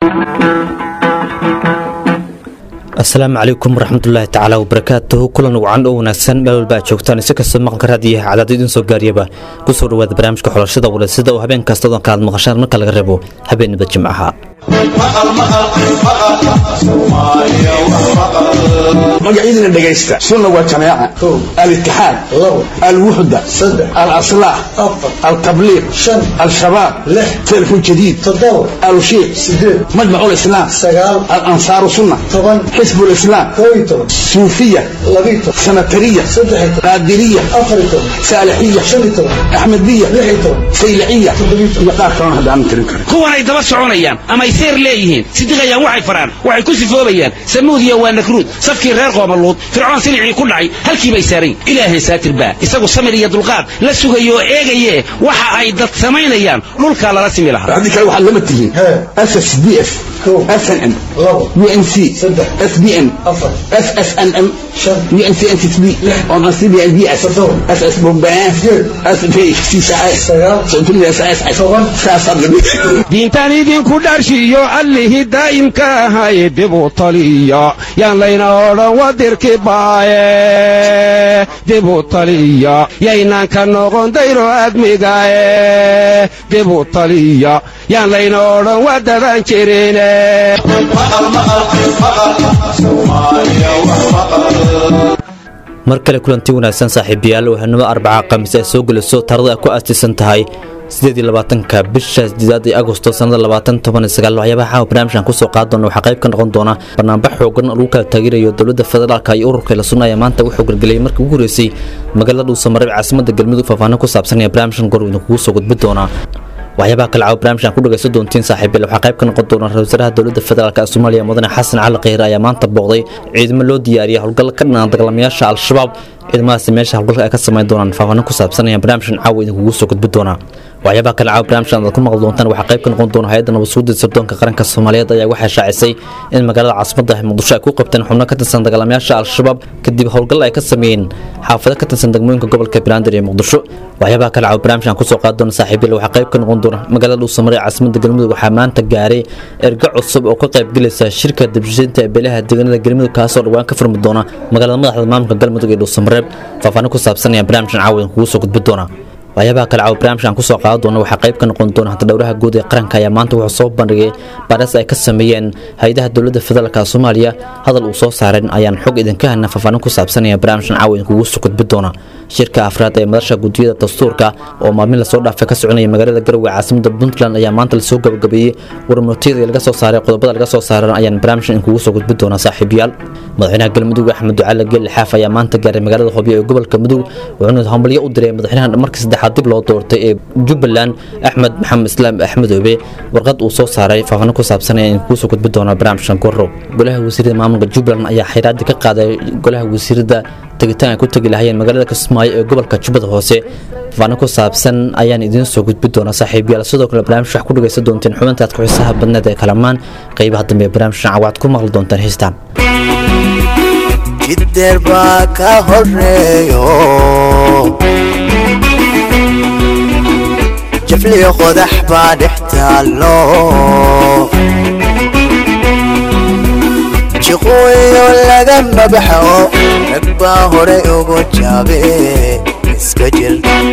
asalaamu calaykum waraxmatullaahi tacaala wabarakaatuhu kulan wacan oo wanaagsan meel walba aad joogtaan si kastoo maqanka raadiyaha cadaad idiin soo gaariyaba kusoo dhawaada barnaamijka xulashada walaysida oo habeen kasta odan kalaad maqashaan marka laga reebo habeenaba jimcaha magacyadina dhegaysta sunna waa jamaaca alitixaad alwuxda alaslaax altabliiq al-shabaab telefon jadiid alushiiq majmac lislaam alansaaru sunna xisb lislaam suufiya sanatariya qaadiriya saalixiya axmediya sayliciya iyo qaar kalona hadda aanan tirin karin kuwanay daba soconayaan amay seer leeyihiin sidiqayaan waxay faraan waxay ku sifoobayaan samuudiya waa nakruud safkii reer qoomaluud fircoon silicii ku dhacay halkii bay saarayn ilaahay saatir baa isagu samir iyo dulqaad la sugayo oo eegaye waxa ay dad samaynayaan dhulkaa lala simi lahaa haddii kale waxaad lama tihiin ss d f snm unc sbn ssnm unccb diintaan idinku dharshiyo allihii daa'imka ahay dibu taliya yaan layna odhan wadirki baaye dibu taliya yaynaan ka noqon dayro admigae dibu taliya yaan layna odhan wadadan jirine mar kale kulanti wanaagsan saaxiibayaal waxaanimo arbaca khamiis ay soo geliso taarada ay ku aastaysan tahay ka bisha sideedaad ee agosto sanada waxyaabaha caawa barnaamijkan kusoo qaad doona waxaa qayb ka noqon doona banaanbax xoogan lagu kala taageerayo dowladda federaalka iyo ururka la sunaya maanta wuxuu gargeliyay markii ugu horeysay magaalada dhuusamareeb caasimada galmudug faahfaahin ku saabsan ee barnaamijkan gor idinkugu soo gudbi doona waxyaabaha kale caawa barnaamijkan ku dhagaysan doontiin saaxiibayaal waxaa qayb ka noqon doona ra-isul wasaaraha dowladda federaalk ee soomaaliya mudane xasan cali kheyre ayaa maanta booqday ciidamo loo diyaariyay howlgal ka dhanaan dagaalamayaasha al-shabaab ciidamadaasi meesha howlgalka ay ka samayn doonaan faahfaahin ku saabsanaya barnaamijkan caawa idinkugu soo gudbi doona waxyaabaha kale caawa barnaamijkan aad ku maqli doontaan waxaa qayb ka noqon doona hay-adda nabadsuudda sirdoonka qaranka soomaaliyeed ayaa waxay shaacisay in magaalada caasimadda muqdisho ay ku qabteen xubno ka tirsan dagaalamayaasha al-shabaab kadib howlgal ay ka sameeyeen xaafado ka tirsan degmooyinka gobolka banaadir ee muqdisho waxyaabaha kale caawa barnaamijkan kusoo qaadi doona saaxiibyal waxaa qayb ka noqon doona magaalada dhuusamare ee caasimadda galmudug waxaa maanta gaaray erga cusub oo ka qayb gelaysa shirka dibshiinta ee beelaha deegaanada galmudug kaasoo dhawaan ka furmi doona magaalada madaxda maamulka galmudug ee dhuusamareeb faahfaahin ku saabsanaya barnaamijkan caawa idinkugu soo gudbi doona waxyaabaha kale caawa barnaamijkan kusoo qaadan doona waxaa qayb ka noqon doona hanta dhowraha guud ee qaranka ayaa maanta wuxuu soo bandhigay baaris ay ka sameeyeen hay-adaha dowladda federaalka soomaaliya hadal uu soo saareen ayaan xog idinka hana faahfaahin ku saabsanaya barnaamijkan caawa idinkugu soo gudbi doona shirka afraad ee madasha gudiyada dastuurka oo maalmin lasoo dhaafay ka soconaya magaalada garowe caasimada puntland ayaa maanta lasoo gabagabeeyey warmootiyada laga soo saaray qodobada laga soo saaran ayaan barnaamijkan idinkugu soo gudbi doonaa saaxiibayaal madaxweynaha galmudug axmed ducaale geeli xaaf ayaa maanta gaaray magaalada hobyo ee gobolka mudug wuxuuna hambalyo u diray madaxweynaha markii saddexaad dib loo doortay ee jubbaland axmed maxamed islaam axmed obe warqad uu soo saaray faahfaahin ku saabsanaya idinkugu soo gudbi doonaa barnaamijkan gorow golaha wasiirada maamulka jubbaland ayaa xayraadii ka qaaday golaha wasiirada tegitaan ay ku tegi lahayeen magaalada kismaayo ee gobolka jubbada hoose faahfaahin ku saabsan ayaan idiin soo gudbi doonaa saaxiibayaal sidoo kale barnaamij wax ku dhagaysan doonteen xubinta aad ku xiisaha badneed ee kalamaan qaybaha dambe ee barnaamijkan cawaad ku maqli doontaan heestaan jiddeer baa ka horeeyo jafliyo qodax baa dhex taallo jiqooyo lagama baxo rag baa hore ugu jaabe iska jir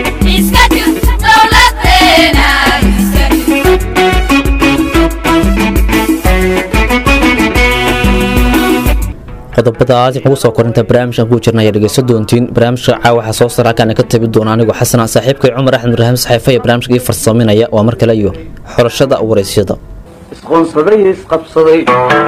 qodobadaas ugu soo korinta barnaamijkan ku jirna ayaa dhegeysan doontiin barnaamijka caawa waxaa soo sara halkaan ka tabi doona anigoo xasana saaxiibkay cumar axmed ibraahim saxeefe ee barnaamijka ii farsaminaya waa mar kale iyo xulashada waraysyada isqoonsaday isqabsaday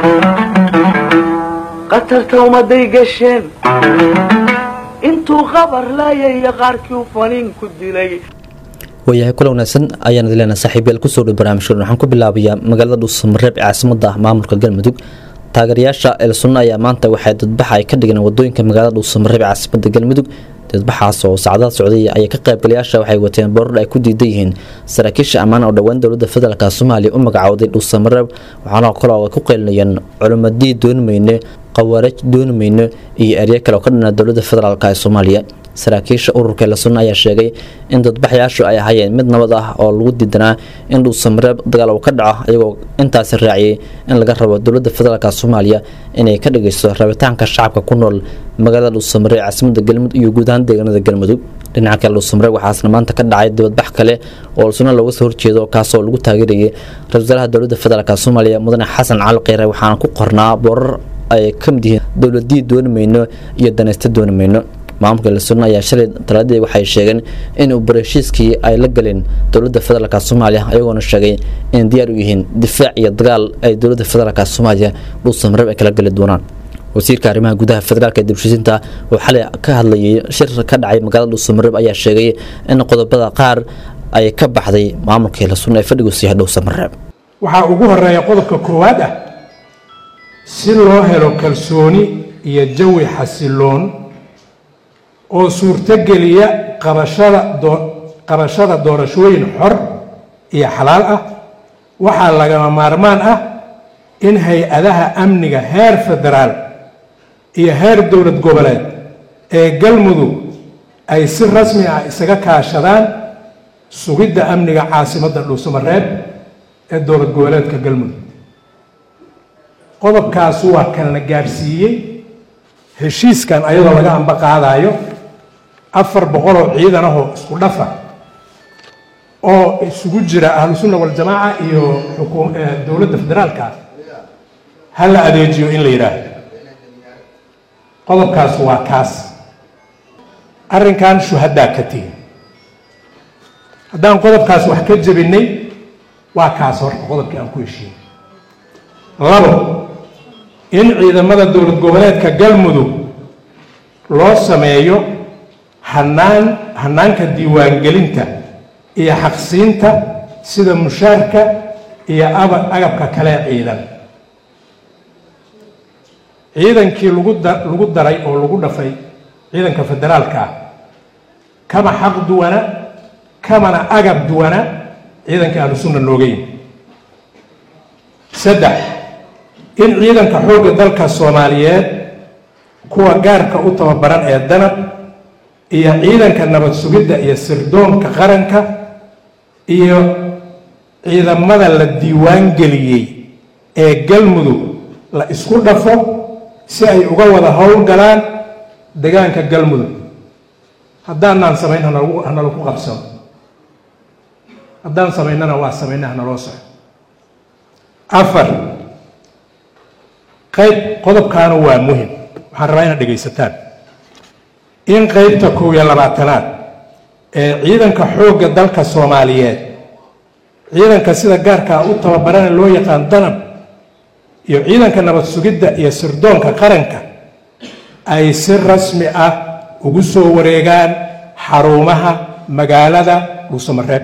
qatarta ummaday gasheen intuu qabar laayaya qaarkii u faniin ku dilay waayahay kula wanaagsan ayaan idin leenahay saaxiibayaal kusoo dhow barnaamijkan waxaan ku bilaabayaa magaalada dhuusamareeb ee caasimada maamulka galmudug taageerayaasha elsunna ayaa maanta waxay dadbaxa ay ka dhigeen wadooyinka magaalada dhuusamareeb ee caasimada galmudug dadbaxaas oo sacdaad socday ayay ka qaybgalayaasha waxay wateen boorar ay ku diidan yihiin saraakiisha ammaan oo dhowaan dowladda federaalk soomaaliya u magacowday dhuusamareeb waxaana kaloo ay ku qeylinayeen culimadii doonimayne qawaarij doonimayne iyo eryo kale oo ka dhanaa dowladda federaalk ee soomaaliya saraakiisha ururka la sunna ayaa sheegay in dadbaxyaashu ay ahaayeen mid nabad ah oo lagu diidanaa in dhuusamareeb dagaal uu ka dhaco iyagoo intaasi raaciyay in laga rabo dowladda federaalk soomaaliya inay ka dhageysto rabitaanka shacabka ku nool magaalada dhuusamareeb caasimada galmudug iyo guud ahaan deegaanada galmudug dhinaca kale dhuusamareeb waxaasna maanta ka dhacay dibadbax kale oo sunna looga soo horjeedo kaasoo lagu taageerayay ra-isul wasaaraha dowladda federaalk soomaaliya mudane xasan cali kheyre waxaana ku qornaa boorar ay ka mid yihiin dowladii dooni mayno iyo danaysta dooni mayno maamulka lasunna ayaa shalay talaadii waxay sheegeen in uu barashiiskii ay la galeen dowladda federaalk soomaaliya ayagoona sheegay in diyaar u yihiin difaac iyo dagaal ay dowladda federaalk soomaaliya dhuusamareeb ay kala geli doonaan wasiirka arrimaha gudaha federaalk ee dibshisinta oo xalay ka hadlayay shir ka dhacay magaalada dhuusamareeb ayaa sheegay in qodobada qaar ay ka baxday maamulkii lasunna ee fadhigu siihay dhuusamareeb waxaa ugu horeeya qodobka koowaad ah si loo helo kalsooni iyo jawi xasiloon oo suurtogeliya qabashada doo qabashada doorashooyin xor iyo xalaal ah waxaa lagama maarmaan ah in hay-adaha amniga heer federaal iyo heer dowlad goboleed ee galmudug ay si rasmi ah isaga kaashadaan sugidda amniga caasimadda dhuusamareeb ee dowlad goboleedka galmudug qodobkaas waa kan la gaadhsiiyey heshiiskan ayadoo laga amba qaadayo afar boqoloo ciidan ahoo isku dhafa oo isugu jira ahlu sunna waljamaaca iyo xukuum dowladda federaalka ah ha la adeejiyo in la yidhaahdo qodobkaas waa kaas arrinkan shuhadaa ka tihin haddaan qodobkaas wax ka jebinay waa kaas horta qodobkii aan ku heshiinay labo in ciidamada dowlad goboleedka galmudug loo sameeyo hanaan hanaanka diiwaangelinta iyo xaqsiinta sida mushaarka iyo aba agabka kale ciidan ciidankii lagu da lagu daray oo lagu dhafay ciidanka federaalka ah kama xaq duwana kamana agab duwana ciidanka ahlu sunna nooga yimi saddex in ciidanka xoogga dalka soomaaliyeed kuwa gaarka u tababaran ee danab iyo ciidanka nabad sugidda iyo sirdoonka qaranka iyo ciidamada la diiwaan geliyey ee galmudug la isku dhafo si ay uga wada howlgalaan degaanka galmudug haddaanaan samayn hanalagu hanalagu qabsano haddaan samaynana waa samayna hanaloo soco afar qayb qodobkaana waa muhim waxaan rabaa inaad dhegaysataan in qaybta kow iyo labaatanaad ee ciidanka xoogga dalka soomaaliyeed ciidanka sida gaarkaa u tababarana loo yaqaan danab iyo ciidanka nabad sugidda iyo sirdoonka qaranka ay si rasmi ah ugu soo wareegaan xarumaha magaalada dhuusamareeb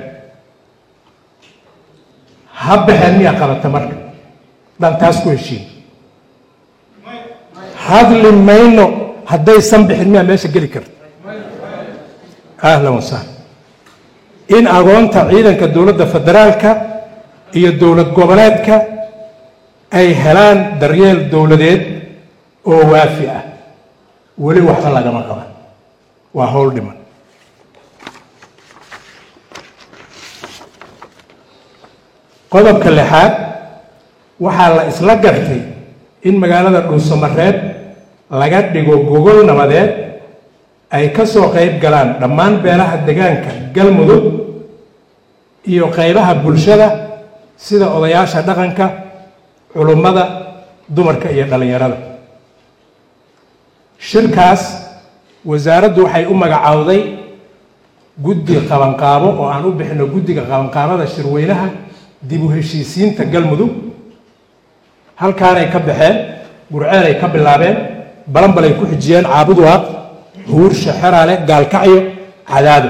ha baxeen miyaa qabata marka daan taas ku heshiin hadli mayno haddaysan bixin miyaa meesha geli karta ahlan wasahlan in agoonta ciidanka dowladda federaalka iyo dowlad goboleedka ay helaan daryeel dowladeed oo waafi ah weli waxba lagama qaban waa howl dhiman qodobka lixaad waxaa la isla gartay in magaalada dhuusamareeb laga dhigo gogol nabadeed ay ka soo qayb galaan dhammaan beelaha degaanka galmudug iyo qaybaha bulshada sida odayaasha dhaqanka culummada dumarka iyo dhallinyarada shirkaas wasaaraddu waxay u magacaawday guddi qabanqaabo oo aan u bixino guddiga qabanqaabada shirweynaha dib u heshiisiinta galmudug halkaanay ka baxeen gurceelay ka bilaabeen balanbalay ku xijiyeen caabuduwaaq huursha xeraale gaalkacyo cadaado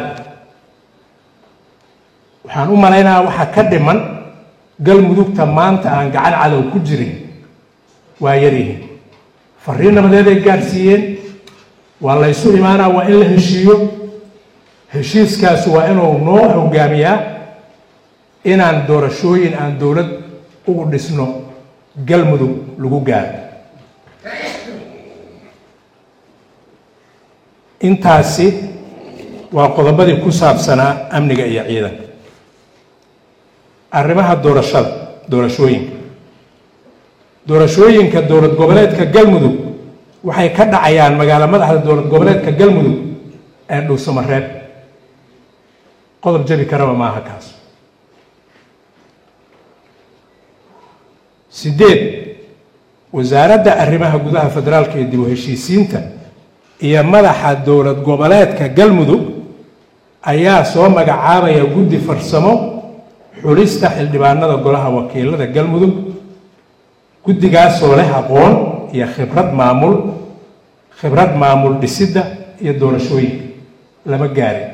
waxaan u malaynayaa waxaa ka dhiman galmudugta maanta aan gacan cadow ku jirin waa yaryihiin fariin nabadeeday gaadhsiiyeen waa la ysu imaanaa waa in la heshiiyo heshiiskaas waa inuu noo hogaamiyaa inaan doorashooyin aan dowlad ugu dhisno galmudug lagu gaaro intaasi waa qodobadii ku saabsanaa amniga iyo ciidanka arrimaha doorashada doorashooyinka doorashooyinka dowlad goboleedka galmudug waxay ka dhacayaan magaalo madaxda dowlad goboleedka galmudug ee dhuusamareeb qodob jabi karaba maaha kaas sideed wasaaradda arrimaha gudaha federaalka iyo dib u heshiisiinta iyo madaxa dowlad goboleedka galmudug ayaa soo magacaabaya guddi farsamo xulista xildhibaanada golaha wakiilada galmudug guddigaasoo leh aqoon iyo khibrad maamul khibrad maamul dhisidda iyo doorashooyinka lama gaarin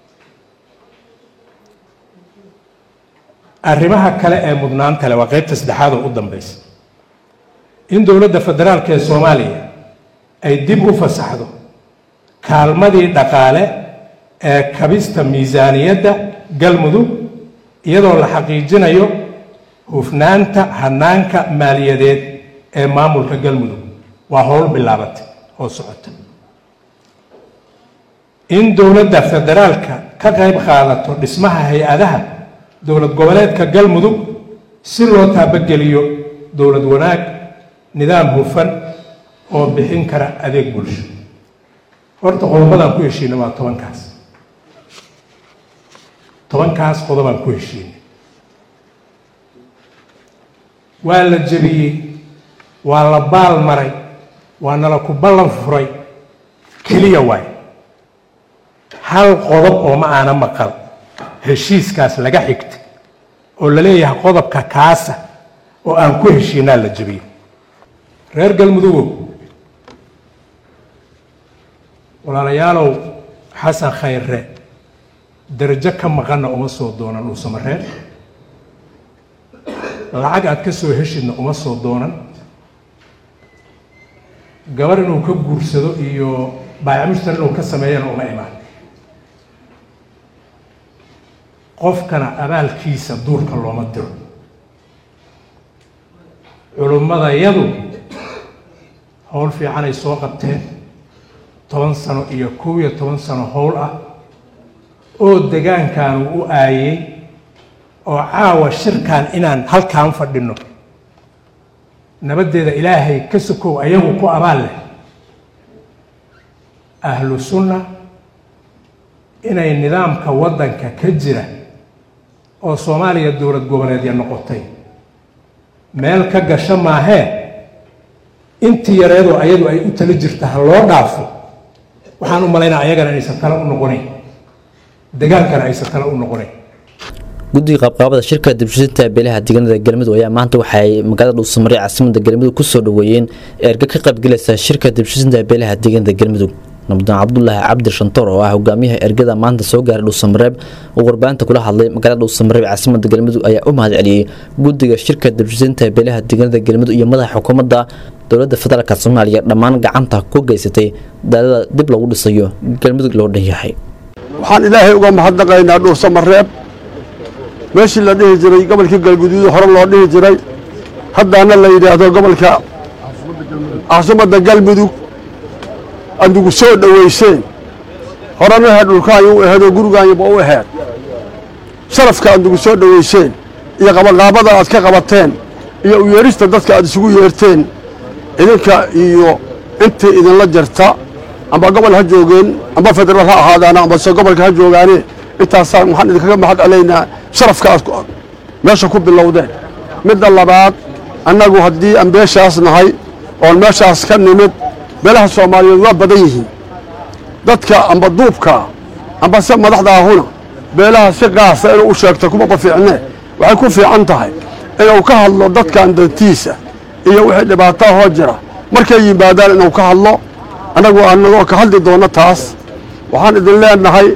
arrimaha kale ee mudnaanta leh waa qeybta saddexaad oo u dambaysa in dowladda federaalka ee soomaaliya ay dib u fasaxdo kaalmadii dhaqaale ee kabista miisaaniyadda galmudug iyadoo la xaqiijinayo hufnaanta hanaanka maaliyadeed ee maamulka galmudug waa howl bilaabatay oo socota in dowladda federaalka ka qayb qaadato dhismaha hay-adaha dowlad goboleedka galmudug si loo taabageliyo dowlad wanaag nidaam hufan oo bixin kara adeeg bulsho horta qodobadaan ku heshiinay waa tobankaas tobankaas qodobaan ku heshiinay waa la jebiyey waa la baal maray waa nala ku ballan furay keliya waay hal qodob oo ma aana maqal heshiiskaas laga xigtay oo la leeyahay qodobka kaasa oo aan ku heshiinaa la jebiyey reer galmudugow walaalayaalow xasan khayre darajo ka maqanna uma soo doonan dhuusamareer lacag aad ka soo heshidna uma soo doonan gabar inuu ka guursado iyo baayacmushtar inuu ka sameeyana uma imaan qofkana abaalkiisa duurka looma diro culummadayadu howl fiicanay soo qabteen toban sano iyo kow iyo toban sano howl ah oo degaankan uu u aayey oo caawa shirkan inaan halkaan fadhino nabaddeeda ilaahay ka sokow ayagu ku abaal leh ahlu sunna inay nidaamka waddanka ka jira oo soomaaliya dowlad goboleedya noqotay meel ka gasho maahee intii yareedoo ayadu ay u tala jirta ha loo dhaafo waxaan u malaynaa ayagana inaysan tala u noqonayn degaankana aysan tala u noqonayn guddiga qaabqaabada shirka dibshisinta beelaha deegaanada galmudug ayaa maanta waxay magaalada dhuusamareey caasimada galmudug kusoo dhaweeyeen erga ka qaybgalaysa shirka dibshisinta beelaha deegaanada galmudug nabdaan cabdulaahi cabdi shantoor oo ah hogaamiyaha ergada maanta soo gaaray dhuusamareeb oo warbaahinta kula hadlay magaalada dhuusamareeb caasimada galmudug ayaa u mahad celiyey guddiga shirka dibshisinta beelaha deegaanada galmudug iyo madaxa xukuumadda dowladda federaalk soomaaliya dhammaan gacanta ku geysatay daadada dib lagu dhisayo galmudug loo dhan yahay waxaan ilaahay uga mahadnaqaynaa dhuusamareeb meeshii la dhihi jiray gobolkii galguduud hore loo dhihi jiray haddaana la yidhaahdo gobolka caasimadda galmudug adugu soo dhowayseen horena aheed dhulkaanyo u aheed oo gurigaanyaba u aheed sharafka adugu soo dhowayseen iyo qabaqaabada aad ka qabateen iyo u yeedhista dadka aad isugu yeerteen idinka iyo intii idinla jirta amba gobol ha joogeen amba federaal ha ahaadaana ambase gobolka ha joogaane intaasaan waxaan idinkaga mahad celaynaa sharafka aad meesha ku bilowdeen midda labaad annagu haddii aan beeshaas nahay oon meeshaas ka nimid beelaha soomaaliyeed waa badan yihiin dadka amba duubka amba se madaxdaahuna beelaha si qaasa inuu u sheegto kumaba fiicnee waxay ku fiican tahay inuu ka hadlo dadkan dantiisa iyo wixii dhibaataha hoo jira markay yimaadaan inuu ka hadlo annagu anagoo ka hadli doonno taas waxaan idin leenahay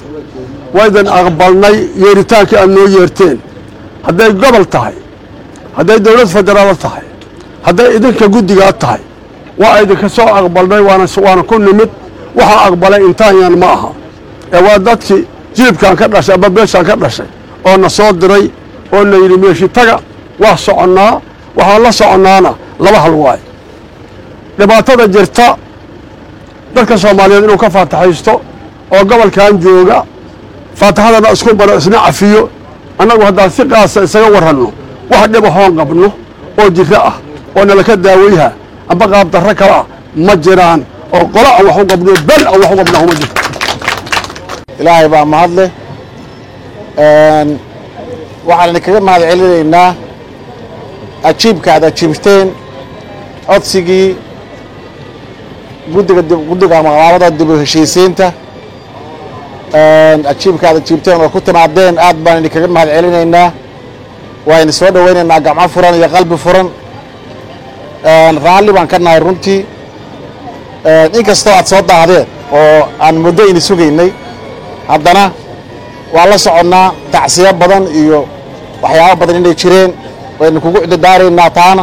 waa idin aqbalnay yeeritaankii aad noo yeerteen hadday gobol tahay hadday dowlad federaal tahay hadday idinka guddigaa tahay waa idinka soo aqbalnay waana ku nimid waxaa aqbalay intaanyan ma aha ee waa dadkii jilibkaan ka dhashay amba beeshaan ka dhashay oo na soo diray oo na yidhi meeshi taga waa soconnaa waxaan la soconnaana laba hal waay dhibaatada jirta dadka soomaaliyeed inuu ka faataxaysto oo gobolkan jooga faataxadana isku baro isna cafiyo annagu haddaan si qaasa isaga warranno wax dhiba hoon qabno oo jiro ah oo nalaka daaweyha amba qaabdarro kale ah ma jiraan oo qolo aan wax u qabno bel aan wax u qabnaa uma jirto ilaahay baa mahadleh waxaan idinkaga mahad celinaynaa ajiibka aad ajiibteen codsigii guddiga guddiga maqaamada dib u heshiisiinta ajiibka aad ajiibteen oo ku timaadeen aad baan idinkaga mahad celinaynaa waa idin soo dhowaynaynaa gacmo furan iyo qalbi furan raalli baan ka nahay runtii inkastoo aad soo daahdeen oo aan muddo ini sugaynay haddana waan la soconnaa tacsiyo badan iyo waxyaabo badan inay jireen waynu kugu cididaaraynaa taana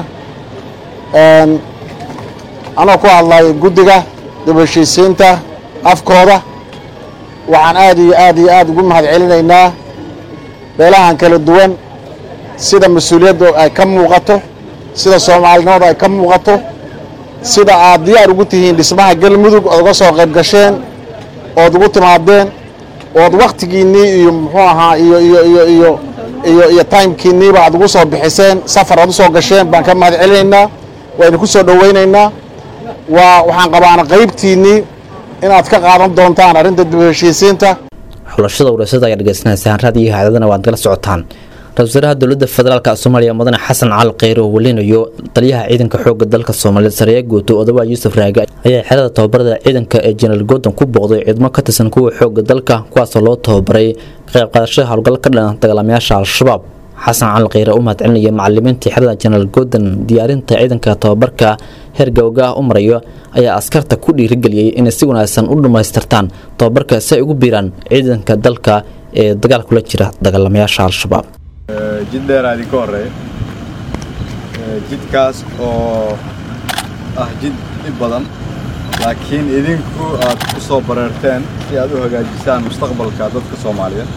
anoo ku hadlayo guddiga dib heshiisiinta afkooda waxaan aad iyo aad iyo aad ugu mahad celinaynaa beelahan kala duwan sida mas-uuliyadda ay ka muuqato sida soomaalinimada ay ka muuqato sida aad diyaar ugu tihiin dhismaha galmudug ood uga soo qayb gasheen ood ugu timaadeen ood wakhtigiinnii iyo muxuu ahaa iyo iyo iyo iyo iyo iyo timekiinniiba aad ugu soo bixiseen safar aad u soo gasheen baan ka mahad celinaynaa waynu ku soo dhowaynaynaa waa waxaan qabaana qaybtiinnii inaad ka qaadan doontaan arrinta dib u heshiisiinta xulashada waraysada ayaa dhegeysanaysaan raadiyo haadadana waad kala socotaan ra-isul wasaaraha dowladda federaalk soomaaliya mudane xasan cali kheyre oo welinayo taliyaha ciidanka xooga dalka soomaaliyeed sareeya guuto odawaa yuusuf raage ayaa xerada tababarada ciidanka ee jenaraal gordon ku booqday ciidamo ka tirsan kuwa xooga dalka kuwaasoo loo tababaray qayb qaadashada howlgal ka dhan dagaalamayaasha al-shabaab xasan cali kheyre u mahad celinaya macalimiintii xerada jenaraal gordon diyaarinta ciidanka tababarka heer gawga ah u marayo ayaa askarta ku dhiirigeliyey inay si wanaagsan u dhammaystirtaan tababarka si ay ugu biiraan ciidanka dalka ee dagaal kula jira dagaalamayaasha al-shabaab jid dheeraa idinka horreeya jidkaas oo ah jid dhib badan laakiin idinku aad ku soo bareerteen si aad u hagaajisaan mustaqbalka dadka soomaaliyeed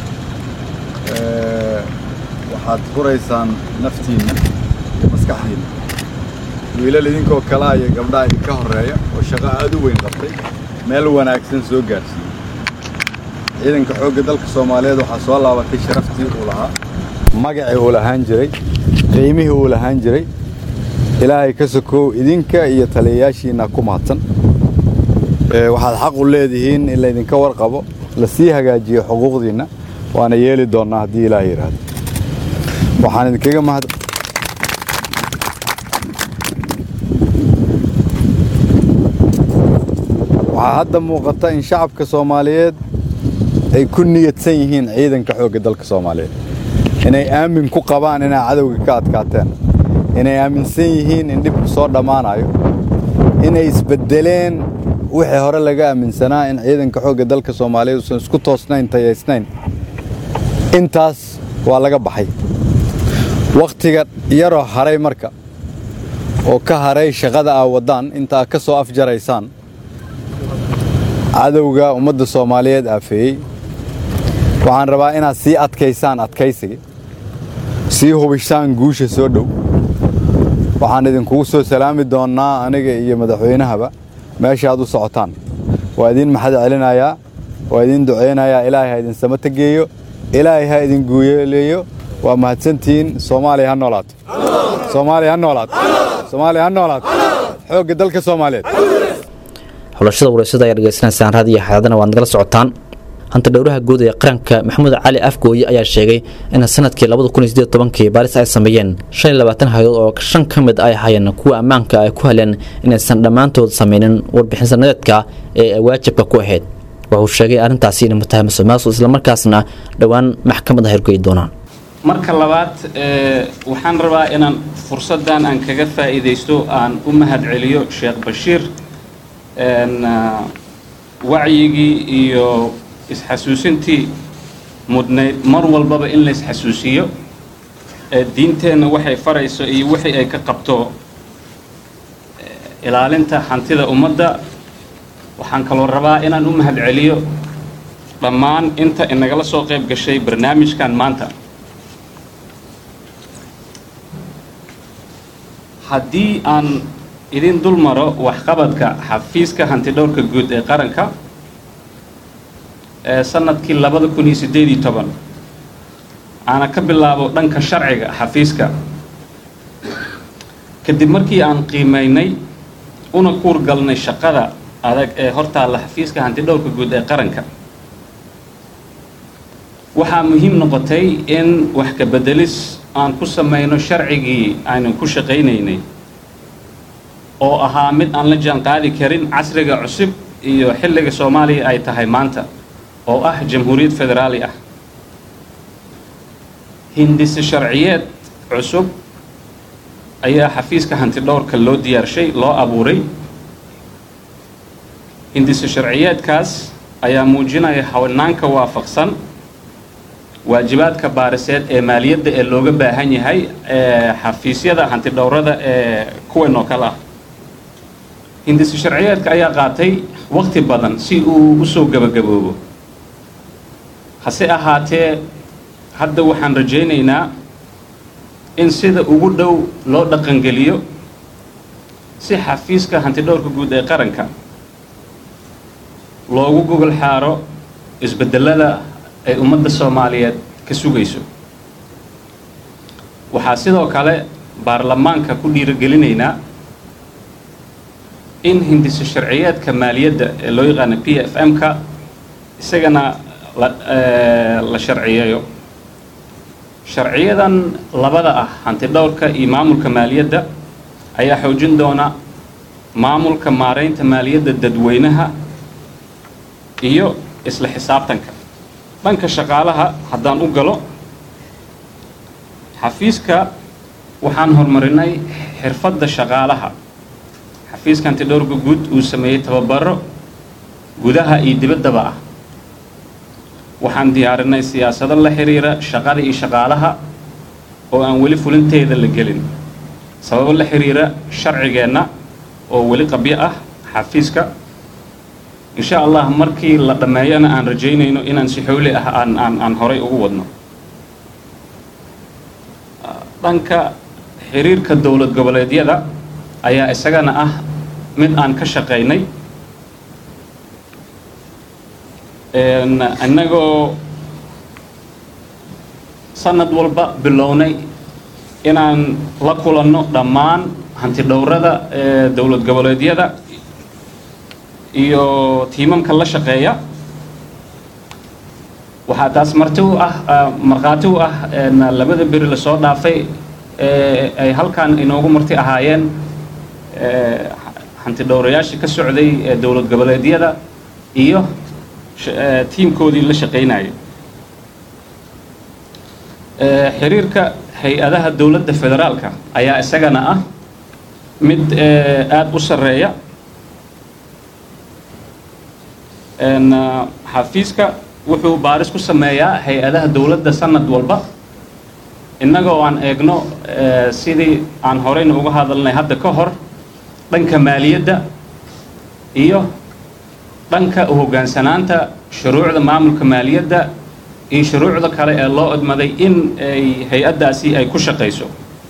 waxaad furaysaan naftiinna iyo maskaxdiinna wiilal idinkoo kalaa iyo gabdhaha idinka horreeya oo shaqo aad u weyn qabtay meel wanaagsan soo gaarsiiyey ciidanka xoogga dalka soomaaliyeed waxaa soo laabatay sharaftii uu lahaa magacii uu lahaan jiray qiimihii uu lahaan jiray ilaahay ka sokow idinka iyo taliyayaashiinna ku mahadsan waxaad xaq u leedihiin in laydinka warqabo la sii hagaajiyo xuquuqdiinna waana yeeli doonnaa haddii ilaah yidhaahdo waxaan idinkaga mahad waxaa hadda muuqata in shacabka soomaaliyeed ay ku niyadsan yihiin ciidanka xoogga dalka soomaaliyeed inay aamin ku qabaan inay cadowga ka adkaateen inay aaminsan yihiin in dhibku soo dhammaanayo inay isbeddeleen wixii hore laga aaminsanaa in ciidanka xoogga dalka soomaaliyeed uusan isku toosnayn tayaysnayn intaas waa laga baxay wakhtiga yaroo haray marka oo ka haray shaqada aa waddaan intaa ka soo afjaraysaan cadowga ummadda soomaaliyeed aafeeyey waxaan rabaa inaad sii adkaysaan adkaysiga sii hubishaan guusha soo dhow waxaan idinkugu soo salaami doonnaa aniga iyo madaxweynahaba meeshaaad u socotaan waa idiin maxad celinayaa waa idiin ducaynayaa ilaahay ha idin samata geeyo ilaahay ha idin guuyeeleeyo waa mahadsantihiin soomaaliya ha noolaato soomaaliya ha noolaato soomaaliya ha noolaato xoogga dalka soomaaliyeed xulashada waraysada ayaa dhegeysanaysaan raadiyo xaadadana waad nagala socotaan hanta dhowraha guud ee qaranka maxamuud cali afgooye ayaa sheegay in sanadkii kii baaris ay sameeyeen hayadood oo shan ka mid ay ahaayeen kuwa ammaanka ay ku heleen inaysan dhammaantood samaynin warbixin sanadeedka ee waajibka ku ahayd wuxuu sheegay arrintaasi inay mutaahamiso maasu islamarkaasna dhowaan maxkamadda hirgoyi doonaan marka labaad waxaan rabaa inaan fursaddan aan kaga faa'iidaysto aan u mahad celiyo sheekh bashiir wacyigii iyo isxasuusintii mudnayd mar walbaba in la isxasuusiyo diinteenna waxay farayso iyo wixii ay ka qabto ilaalinta hantida ummadda waxaan kaloo rabaa inaan u mahad celiyo dhammaan inta inagala soo qayb gashay barnaamijkan maanta haddii aan idin dul maro waxqabadka xafiiska hantidhowrka guud ee qaranka ee sanadkii labada kun iyo siddeed iyo toban aana ka bilaabo dhanka sharciga xafiiska kadib markii aan qiimaynay una kuurgalnay shaqada adag ee hortaalla xafiiska hantidhowrka guud ee qaranka waxaa muhiim noqotay in wax ka bedelis aan ku samayno sharcigii aynan ku shaqaynaynay oo ahaa mid aan la jaan qaadi karin casriga cusub iyo xilliga soomaaliya ay tahay maanta oo ah jamhuuriyad federaali ah hindise sharciyeed cusub ayaa xafiiska hantidhowrka loo diyaarshay loo abuuray hindise sharciyeedkaas ayaa muujinaya hawanaanka waafaqsan waajibaadka baariseed ee maaliyadda ee looga baahan yahay ee xafiisyada hantidhowrada ee kuwan oo kale ah hindise sharciyeedka ayaa qaatay waqti badan si uu usoo gebagaboobo hase ahaatee hadda waxaan rajaynaynaa in sida ugu dhow loo dhaqangeliyo si xafiiska hantidhowrka guud ee qaranka loogu gogol xaaro isbedelada ay ummadda soomaaliyeed ka sugayso waxaa sidoo kale baarlamaanka ku dhiirigelinaynaa in hindise sharciyeedka maaliyadda ee loo yaqaano p f m-ka isagana la la sharciyeeyo sharciyadan labada ah hantidhowrka iyo maamulka maaliyadda ayaa xoojin doona maamulka maaraynta maaliyadda dadweynaha iyo isla xisaabtanka dhanka shaqaalaha haddaan u galo xafiiska waxaan horumarinay xirfadda shaqaalaha xafiiska hantidhowrka guud uu sameeyey tababaro gudaha iyo dibaddaba ah waxaan diyaarinay siyaasado la xiriira shaqada iyo shaqaalaha oo aan weli fulinteeda la gelin sababo la xiriira sharcigeenna oo weli qabyo ah xafiiska insha allah markii la dhammeeyana aan rajaynayno inaan si xowli ah aan aan aan horay ugu wadno dhanka xiriirka dowlad goboleedyada ayaa isagana ah mid aan ka shaqaynay innagoo sanad walba bilownay inaan la kulanno dhammaan hantidhowrada ee dowlad goboleedyada iyo tiimamka la shaqeeya waxaa taas marti u ah markhaati u ah labada beri lasoo dhaafay ee ay halkan inoogu marti ahaayeen hantidhowrayaashii ka socday ee dowlad goboleedyada iyo tiimkoodii la shaqaynaya xiriirka hay-adaha dowladda federaalka ayaa isagana ah mid aada u sarreeya xafiiska wuxuu baaris ku sameeyaa hay-adaha dowladda sanad walba innagoo aan eegno sidii aan horeyna uga hadalnay hadda ka hor dhanka maaliyadda iyo dhanka u hoggaansanaanta shuruucda maamulka maaliyadda iyo shuruucda kale ee loo odmaday in ay hay-addaasi ay ku shaqayso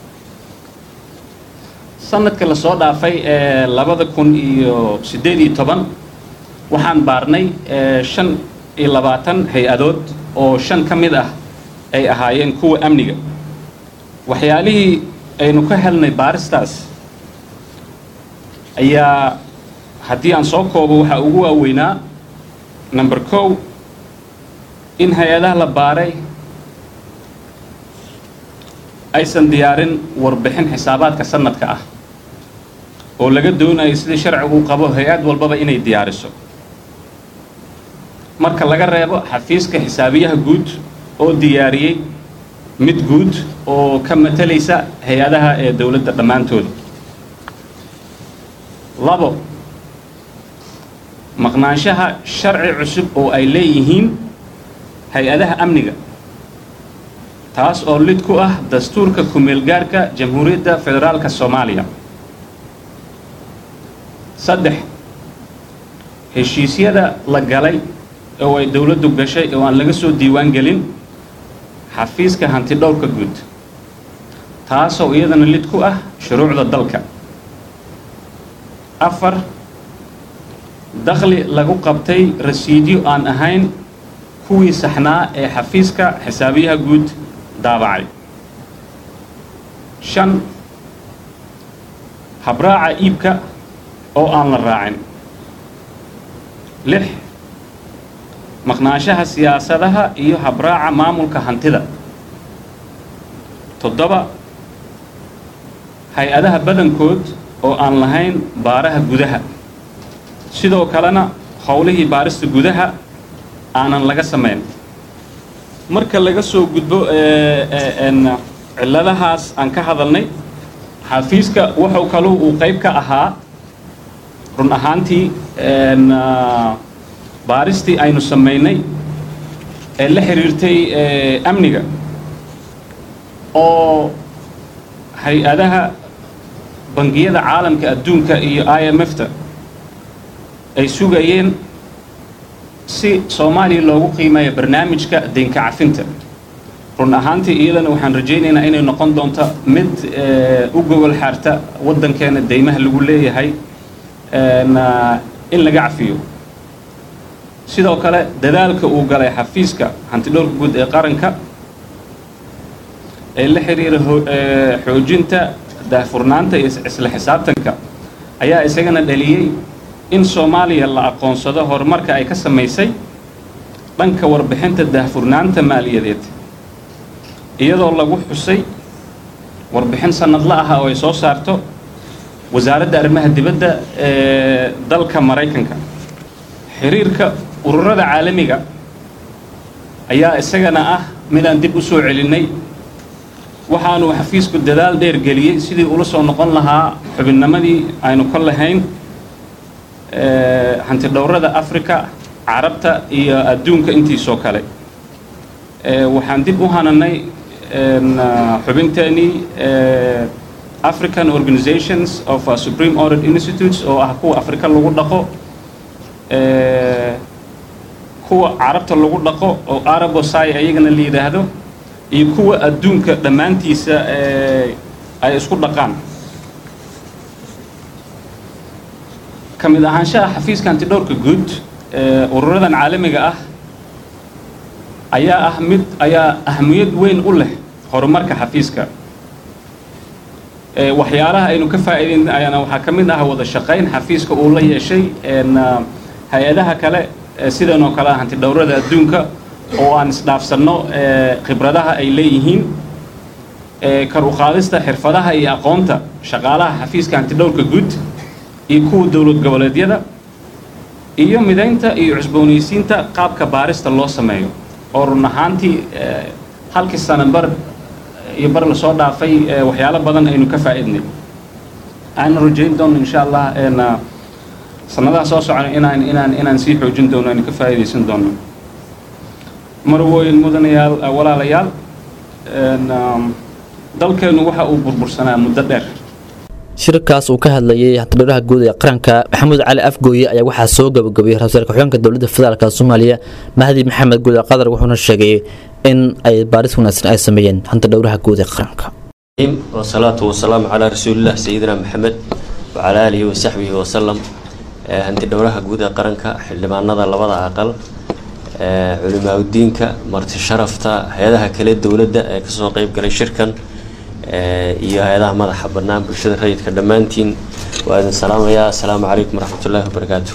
sanadka lasoo dhaafay ee labada kun iyo siddeed iyo toban waxaan baarnay shan iyo labaatan hay-adood oo shan ka mid ah ay ahaayeen kuwa amniga waxyaalihii aynu ka helnay baaristaas ayaa haddii aan soo koobo waxaa ugu waaweynaa number kow in hay-adaha la baaray aysan diyaarin warbixin xisaabaadka sanadka ah oo laga doonayo sidii sharcigu qabo hay-ad walbaba inay diyaariso marka laga reebo xafiiska xisaabiyaha guud oo diyaariyey mid guud oo ka matalaysa hay-adaha ee dowladda dhammaantooda labo maqnaanshaha sharci cusub oo ay leeyihiin hay-adaha amniga taas oo lid ku ah dastuurka ku-meelgaarka jamhuuriyadda federaalka soomaaliya saddex heshiisyada la galay oo ay dowladdu gashay oo aan laga soo diiwaan gelin xafiiska hantidhowrka guud taasoo iyadana lid ku ah shuruucda dalka afar dakhli lagu qabtay rasiidyo aan ahayn kuwii saxnaa ee xafiiska xisaabiyaha guud daabacay shan habraaca iibka oo aan la raacin lix maqnaanshaha siyaasadaha iyo habraaca maamulka hantida toddoba hay-adaha badankood oo aan lahayn baaraha gudaha sidoo kalena howlihii baarista gudaha aanan laga samayn marka laga soo gudbo cilladahaas aan ka hadalnay xafiiska wuxuu kaluu uu qayb ka ahaa run ahaantii baaristii aynu samaynay ee la xiriirtay amniga oo hay-adaha bangiyada caalamka adduunka iyo i m f ta ay sugayeen si soomaaliya loogu qiimeeyo barnaamijka deynka cafinta run ahaantii iyadana waxaan rajaynaynaa inay noqon doonto mid u gogol xaarta waddankeena deymaha lagu leeyahay in laga cafiyo sidoo kale dadaalka uu galay xafiiska hantidhowrka guud ee qaranka ee la xiriira xoojinta daahfurnaanta iyo isla xisaabtanka ayaa isagana dhaliyey in soomaaliya la aqoonsado horumarka ay ka samaysay dhanka warbixinta daahfurnaanta maaliyadeed iyadoo lagu xusay warbixin sannadla ah oo ay soo saarto wasaaradda arrimaha dibadda ee dalka maraykanka xiriirka ururada caalamiga ayaa isagana ah midaan dib u soo celinnay waxaanu xafiisku dadaal dheer geliyey sidii ula soo noqon lahaa xubinnimadii aynu ka lahayn hantidhowrada africa carabta iyo adduunka intiisoo kale waxaan dib u hananay xubinteenii african organizations of supreme audit institutes oo ah kuwa afrika lagu dhaqo kuwa carabta lagu dhaqo oo arabosai ayagana la yidhaahdo iyo kuwa adduunka dhammaantiisa ay isku dhaqaan ka mid ahaanshaha xafiiska hantidhowrka guud ururadan caalamiga ah ayaa ah mid ayaa ahmiyad weyn u leh horumarka xafiiska waxyaalaha aynu ka faa'iidayn ayaana waxaa ka mid ah wada shaqayn xafiiska uu la yeeshay hay-adaha kale sidan oo kale ah hantidhowrada adduunka oo aan isdhaafsanno khibradaha ay leeyihiin kar u qaadista xirfadaha iyo aqoonta shaqaalaha xafiiska hantidhowrka guud iyo kuwa dowlad goboleedyada iyo midaynta iyo cusboonaysiinta qaabka baarista loo sameeyo oo run ahaantii halkii sana bar iyo bar lasoo dhaafay waxyaalo badan aynu ka faa'iidnay aanu rajayn doono insha allah sanadaha soo socona inaan inaan inaan sii xoojin doono aynu ka faa'iidaysan doono marwooyin mudanayaal walaalayaal dalkeenu waxa uu burbursanaa muddo dheer shirkaas uu ka hadlayay hantidhowraha guud ee qaranka maxamuud cali afgooye ayaa waxaa soo gabagabeeyey ra-iisul ku-xigeenka dowladda federaalk soomaaliya mahdi maxamed guud qadar wuxuuna sheegay in ay baaris wanaagsan ay sameeyeen hantidhowraha guud ee qaranka wasalaatu wasalaamu calaa rasuulilah sayidina maxamed wacalaa aalihi wasaxbihi wasalam hantidhowraha guud ee qaranka xildhibaanada labada aqal culimaauddiinka marti sharafta hay-adaha kale dowladda ee kasoo qeyb galay shirkan iyo hay-adaha madaxa bannaan bulshada rayidka dhammaantiin waa idin salaamayaa assalaamu calaykum waraxmatullaahi wabarakaatu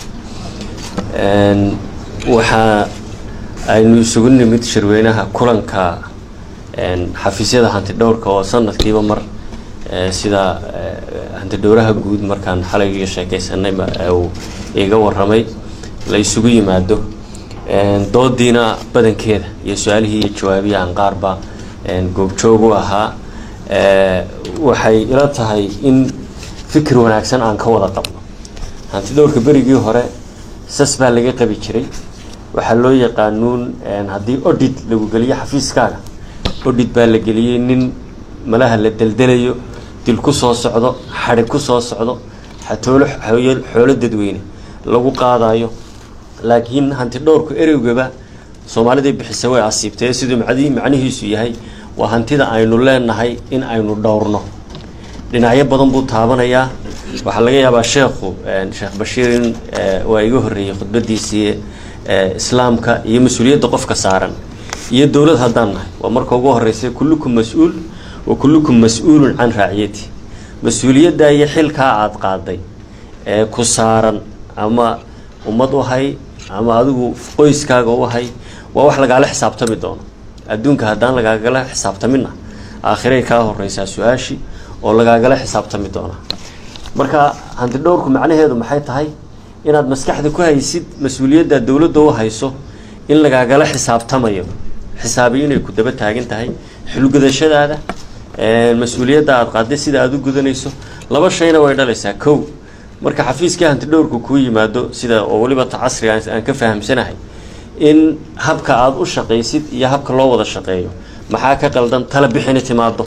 waxaa aynu isugu nimid shirweynaha kulanka xafiisyada hantidhowrka oo sanadkiiba mar sida hantidhowraha guud markaan xalay iga sheekaysanayba uu iga waramay la isugu yimaado doodiina badankeeda iyo su-aalihii iyo jawaabihii aan qaarba goobjoog u ahaa waxay ila tahay in fikir wanaagsan aan ka wada qabno hantidhowrka berigii hore sas baa laga qabi jiray waxaa loo yaqaanuun haddii odhid lagu geliyo xafiiskaaga odhid baa la geliyey nin malaha la deldelayo dil ku soo socdo xadhi ku soo socdo xatoolo xoolo dadweyne lagu qaadayo laakiin hantidhowrku ereygaba soomaaliday bixisa way asiibtee siduu macnihiisu yahay waa hantida aynu leenahay in aynu dhowrno dhinacyo badan buu taabanayaa waxaa laga yaabaa sheekhu sheekh bashiir in waa iga horreeyey khudbadiisii ee, islaamka iyo mas-uuliyadda qofka saaran iyo dowlad haddaan nahay waa marka ugu horeysa kullukum mas-uul wa kullukum mas-uulun can raaciyati mas-uuliyadda iyo xilkaa aada qaaday ee ku saaran ama ummad u hay ama adigu qoyskaaga u hay waa wax lagaala xisaabtami doono adduunka haddaan lagaagala xisaabtamina aakhiray kaa horeysaa su-aashii oo lagaagala xisaabtami doonaa marka hanti dhowrku macnaheedu maxay tahay inaad maskaxda ku haysid mas-uuliyadda dowladda u hayso in lagaagala xisaabtamayo xisaabi inay ku daba taagan tahay xilgudashadaada ee, mas-uuliyadda aada qaaday sida aada u gudanayso laba shayna way dhalaysaa kow marka xafiiskii hanti dhowrku kuu yimaado sida oo weliba ta casriga aan- aan ka fahamsanahay in habka aada u shaqaysid iyo habka loo wada shaqeeyo maxaa ka qaldan tala bixini timaado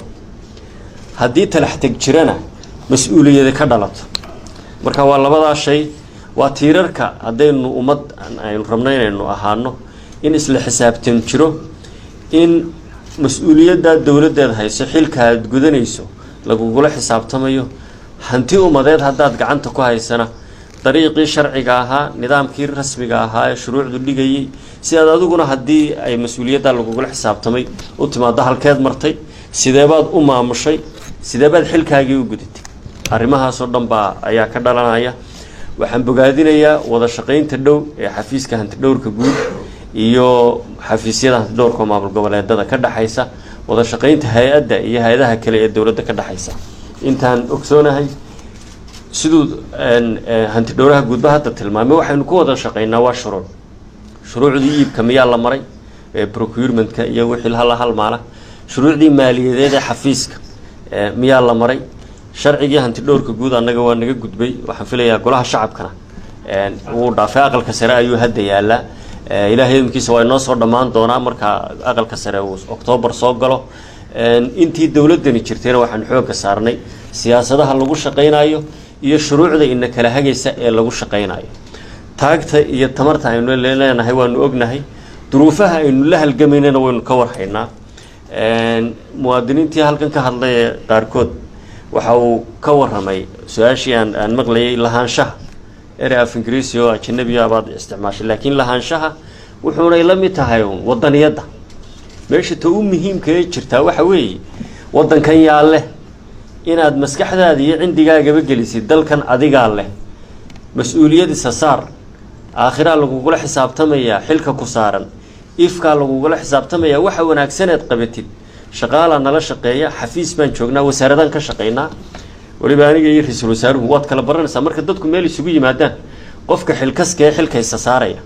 haddii talax teg jirana mas-uuliyadi ka dhalato marka waa labadaa shay waa tiirarka haddaynu ummad aynu rabno inaynu ahaano in isla xisaabtan jiro in mas-uuliyadda dowladdeed hayso xilka aad gudanayso lagugula xisaabtamayo hanti ummadeed haddaad gacanta ku haysana dariiqii sharciga ahaa nidaamkii rasmiga ahaa ee shuruucdu dhigayay si aad adiguna haddii ay mas-uuliyadda lagugula xisaabtamay u timaado halkeed martay sideebaad u maamushay sideebaad xilkaagii u gudatay arrimahaasoo dhan baa ayaa ka dhalanaya waxaan bogaadinayaa wada shaqaynta dhow ee xafiiska hantidhowrka guud iyo xafiisyada hantidhowrka oo maamul goboleedada ka dhexaysa wada shaqaynta hay-adda iyo hay-adaha kale ee dowladda ka dhexaysa intaan ogsoonahay siduu een, ee, hantidhowraha guudba hadda tilmaamay waxaynu ku wada shaqaynaa waa shuruuc shuruucdii iibka miyaa la maray ee procurementka iyo wixii hala halmaala shuruucdii maaliyadeed ee xafiiska ee, miyaa la maray sharcigii hantidhowrka guud annaga waa naga gudbay waxaan filayaa golaha shacabkana een, wuu dhaafay aqalka sare ayuu hadda yaalaa ee, ilaahay idinkiisa waa inoo soo dhammaan doonaa marka aqalka sare uu oktoobar soo galo een, intii dowladdani jirtayna waxaan xoogga saarnay siyaasadaha lagu shaqaynayo iyo shuruucda ina kala hagaysa ee lagu shaqaynayo taagta iyo tamarta aynu leenahay waanu ognahay duruufaha aynu la halgamaynana waynu ka warhaynaa Een, muwaadiniintii halkan ka hadlay ee qaarkood waxa uu ka waramay su-aashii aan aan maqlayay lahaanshaha erey af ingiriisi oo ajanabiga baad isticmaashay laakiin lahaanshaha wuxuunay la mid tahay uun wadaniyadda meesha ta u muhiimka ee jirtaa waxa weeye wadankan yaa leh inaad maskaxdaada iyo cindigaagaba gelisid dalkan adigaa leh mas-uuliyadiisa saar aakhiraa lagugula xisaabtamayaa xilka ku saaran ifkaa lagugula xisaabtamayaa waxa wanaagsaneed qabatid shaqaalaa nala shaqeeya xafiis baan joognaa wasaaradaan ka shaqaynaa weliba aniga iyo ra-iisul wasaaruhu waad kala baranaysaa marka dadku meel isugu yimaadaan qofka xilkaska ee xilkaysa saaraya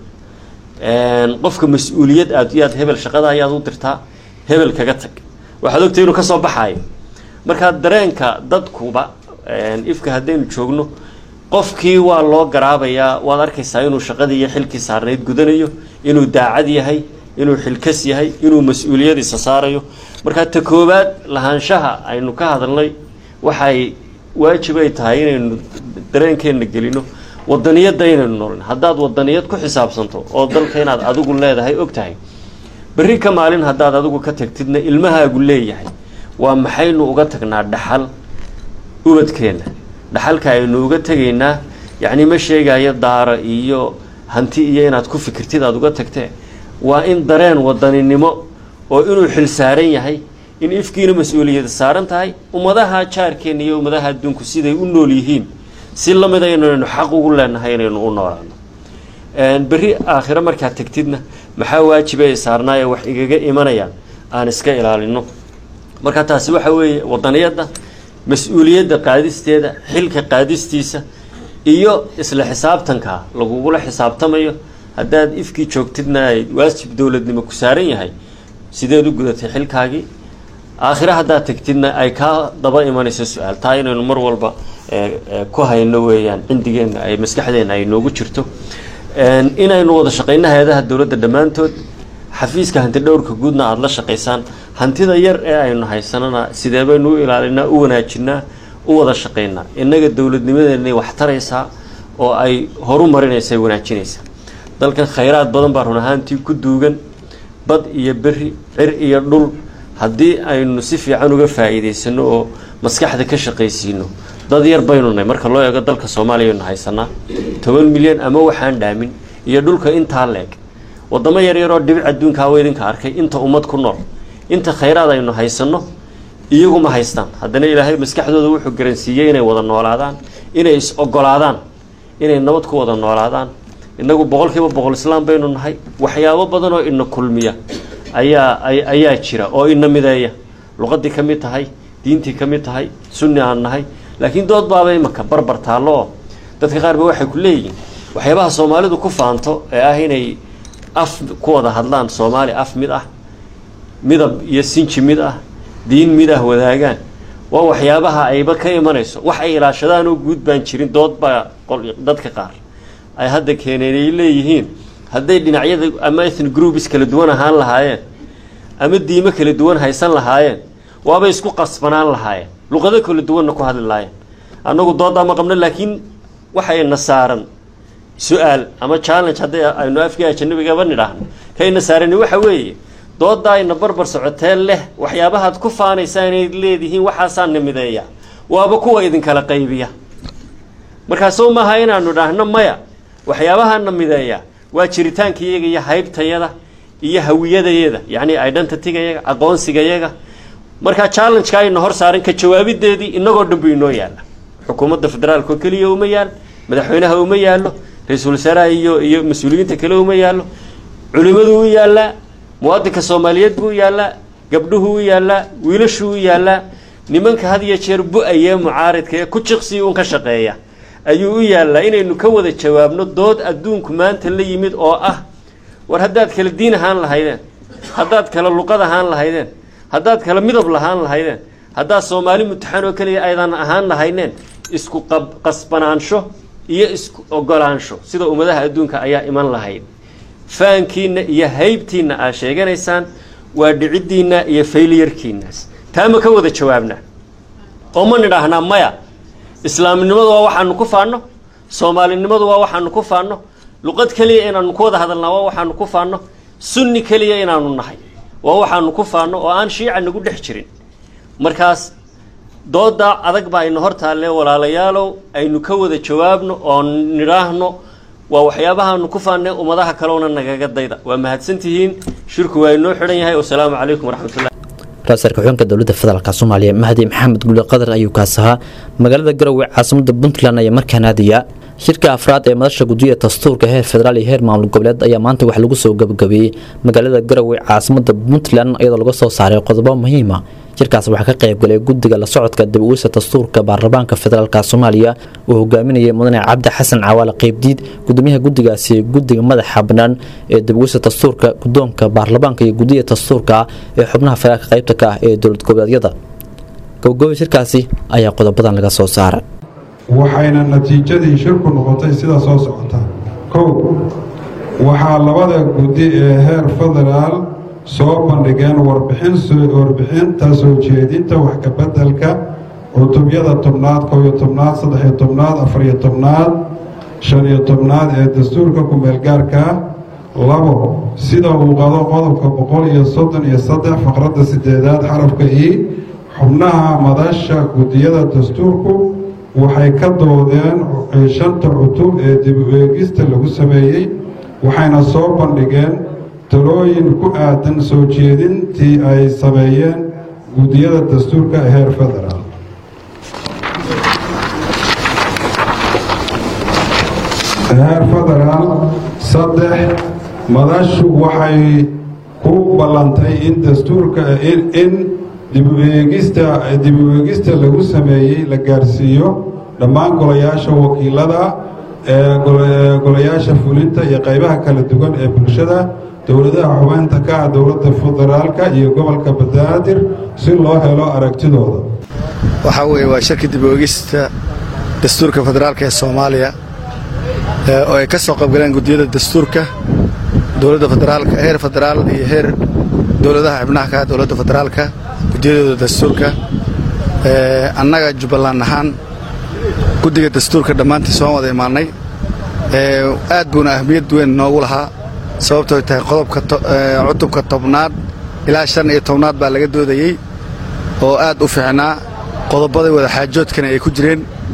Een, qofka mas-uuliyad aad iyo aad hebel shaqada ayaad u dirtaa hebel kaga tag waxaad ogtay inuu kasoo baxaayo marka dareenka dadkuba een, ifka haddaynu joogno qofkii waa loo garaabayaa waad arkaysaa inuu shaqadii iyo xilkii saarnayd gudanayo inuu daacad yahay inuu xilkas yahay inuu mas-uuliyadiisa saarayo marka ta koowaad lahaanshaha aynu ka hadalnay waxay waajib ay tahay inaynu dareenkeenna gelino wadaniyadda inaynu noolin haddaad wadaniyad ku xisaabsanto oo dalka inaad adigu leedahay og tahay berri ka maalin haddaad adigu ka tagtidna ilmahaagu leeyahay waa maxaynu uga tagnaa dhaxal ubadkeenna dhaxalka aynu uga tegaynaa yacni ma sheegayo daaro iyo hanti iyo inaad ku fikirtid aad uga tagtee waa in dareen wadaninimo oo inuu xil saaran yahay in ifkiina mas-uuliyada saaran tahay ummadaha jaarkeenna iyo ummadaha adduunku siday u nool yihiin si lamid aynaynu xaq ugu leenahay inaynu u noolaano Een, berri aakhiro markaad tegtidna maxaa waajiba ay saarnaa ee wax igaga imanayaan aan iska ilaalino marka taasi waxa weeye wadaniyadda mas-uuliyadda qaadisteeda xilka qaadistiisa iyo isla xisaabtanka lagugula xisaabtamayo haddaad ifkii joogtidna ay waajib dowladnimo ku saaran yahay sideed u gudatay xilkaagii aakhire haddaad tegtidna ay kaa daba imanayso su-aal taa inaynu mar walba ee, ee, ku hayno weeyaan cindigeenna ay maskaxdeenna ay noogu jirto Een, inaynu wada shaqayno hay-adaha dowladda dhammaantood xafiiska hanti dhowrka guudna aada la shaqaysaan hantida yar ee aynu haysanana sidee baynu u ilaalinaa u wanaajinaa u wada shaqaynaa innaga dowladnimadeenay wax taraysaa oo ay horu marinaysa ay wanaajinaysaa dalkan khayraad badan baa run ahaantii ku duugan bad iyo beri cir iyo dhul haddii aynu si fiican uga faa'iidaysano oo maskaxda ka shaqaysiino dad yar baynu nahay marka loo eego dalka soomaaliya aynu haysanaa toban milyan ama waxaan dhaamin iyo dhulka intaa leeg waddamo yaryaroo dhibic adduunka hawa idinka arkay inta ummad ku nool inta khayraad aynu haysanno iyaguma haystaan haddana ilaahay maskaxdooda wuxuu garansiiyey inay wada noolaadaan inay is ogolaadaan inay nabad ku wada noolaadaan innagu boqolkiiba boqol islaam baynu nahay waxyaabo badan oo ina kulmiya ayaa ayaa jira oo ina mideeya luqadii ka mid tahay diintii ka mid tahay sunni aan nahay laakiin dood baaba imaka barbar taallo oo dadka qaar ba waxay ku leeyihiin waxyaabaha soomaalidu ku faanto ee ah inay af ku wada hadlaan soomaali af mid ah midab iyo sinji mid ah diin mid ah wadaagaan waa waxyaabaha ayba ka imanayso wax ay ilaashadaan oo guud baan jirin dood baa dadka qaar ay hadda keeneen ay leeyihiin hadday dhinacyada ama ethnic groups kala duwan ahaan lahaayeen ama diimo kala duwan haysan lahaayeen waabay isku qasbanaan lahaayeen luqado kala duwanna ku hadli lahaayeen annagu dooddaa ma qabno laakiin waxayna saaran su-aal ama challenge hadday aynu afkii ajanabigaba nidhaahno kayna saarani waxa weeye dooddaa ayna barbar socotee leh waxyaabahaad ku faanaysaa inayd leedihiin waxaasaa na mideeya waaba kuwa idinkala qaybiya markaasoo maaha inaanu idhaahno maya waxyaabahana mideeya waa jiritaankayaga iyo haybtayada iyo hawiyadayada yacni identitygayaga aqoonsigayaga markaa challengeka ayna hor saaran ka jawaabideedii inagoo dhan bu inoo yaalla xukuumadda federaalka oo keliya uma yaal madaxweynaha uma yaallo ra-iisul wasaaraha iyo iyo mas-uuliyiinta kale uma yaallo culimadu u yaallaa muwaadinka soomaaliyeed buu u yaallaa gabdhuhu u yaallaa wiilashuu u yaallaa nimanka had iyo jeer bu-ayee mucaaridka ee ku jiqsii uun ka shaqeeya ayuu u yaallaa inaynu ka wada jawaabno dood adduunku maanta la yimid oo ah war haddaad kala diin ahaan lahaydeen haddaad kala luqad ahaan lahaydeen haddaad kala midab lahaan lahaydeen haddaad soomaali mutaxan oo keliya aydan ahaan lahayneen isku qasbanaansho iyo isku ogolaansho sida ummadaha adduunka ayaa iman lahayd faankiina iyo haybtiina aad sheeganaysaan waa dhiciddiina iyo fayliyarkiinaas taa ma ka wada jawaabnaa oo ma nidhaahnaa maya islaamnimadu waa waxaanu ku faanno soomaalinimadu waa waxaanu ku faanno luqad keliya inaanu ku wada hadalnaa waa waxaanu ku faanno sunni keliya inaanu nahay waa waxaanu ku faanno oo aan shiica nagu dhex jirin markaas dooda adag baa ayna hor taalle walaalayaalow aynu ka wada jawaabno oo nidhaahno waa waxyaabahaanu ku faannay ummadaha kalena nagaga dayda waa mahadsantihiin shirku waa inoo xidhan yahay wasalaamu calaykum waraxmatullah ra-iisul ku-xigeenka dowladda federaalka soomaaliya mahdi maxamed guli qadar ayuu kaas ahaa magaalada garowe caasimada puntland ayaa markaan aadaya shirka afraad ee madasha guddiga dastuurka heer federaal iyo heer maamul goboleed ayaa maanta wax lagu soo gabagabeeyey magaalada garowe caasimada puntland iyadoo laga soo saaray qodobo muhiima shirkaas waxaa ka qaybgalay guddiga la socodka dib uwisa dastuurka baarlamaanka federaalk soomaaliya uu hogaaminayay mudane cabdi xasan cawaale qeybdiid gudoomiyaha guddigaasi guddiga madaxa bannaan ee dib uwisa dastuurka guddoonka baarlamaanka iyo guddiga dastuurka ee xubnaha federaalka qaybta ka ah ee dowlad goboleedyada gabagooba shirkaasi ayaa qodobadan laga soo saaray waxayna natiijadii shirku noqotay sida soo socota kow waxaa labada guddi ee heer federaal soo bandhigeen warbixinta soo jeedinta wax kabeddelka cutubyada tobnaad kow-iyo tobnaad saddex-iyo tobnaad afar-iyo tobnaad shan-iyo tobnaad ee dastuurka ku-meelgaarka labo sida uu qado qodobka boqol iyo soddon iyo saddex faqradda sideedaad xarafka i xubnaha madasha guddiyada dastuurku waxay ka doodeen shanta cutub ee dib u eegista lagu sameeyey waxayna soo bandhigeen talooyin ku aadan soo jeedintii ay sameeyeen guddiyada dastuurka ee heer federaal heer federaal saddex madashu waxay ku ballantay in dastuurka in dib u eegista dib u eegista lagu sameeyey la gaarsiiyo dhammaan golayaasha wakiilada ee golayaasha fulinta iyo qaybaha kala duwan ee bulshada dowladaha xubeynta ka ah dowladda federaalka iyo gobolka banaadir si loo helo aragtidooda waxaa weeye waa shirka dib u eegista dastuurka federaalka ee soomaaliya oo ay ka soo qaybgaleen guddiyada dastuurka dowladda federaalka heer federaal iyo heer dowladaha xubnaha ka ah dowladda federaalka guddiyadooda dastuurka annaga jubbaland ahaan guddiga dastuurka dhammaantii soo wada imaannay aad buuna ahmiyad weyn noogu lahaa sababtooy tahay qodobka cutubka tobnaad ilaa shan iyo tobnaad baa laga doodayey oo aad u fiicnaa qodobadii wadaxaajoodkana ay ku jireen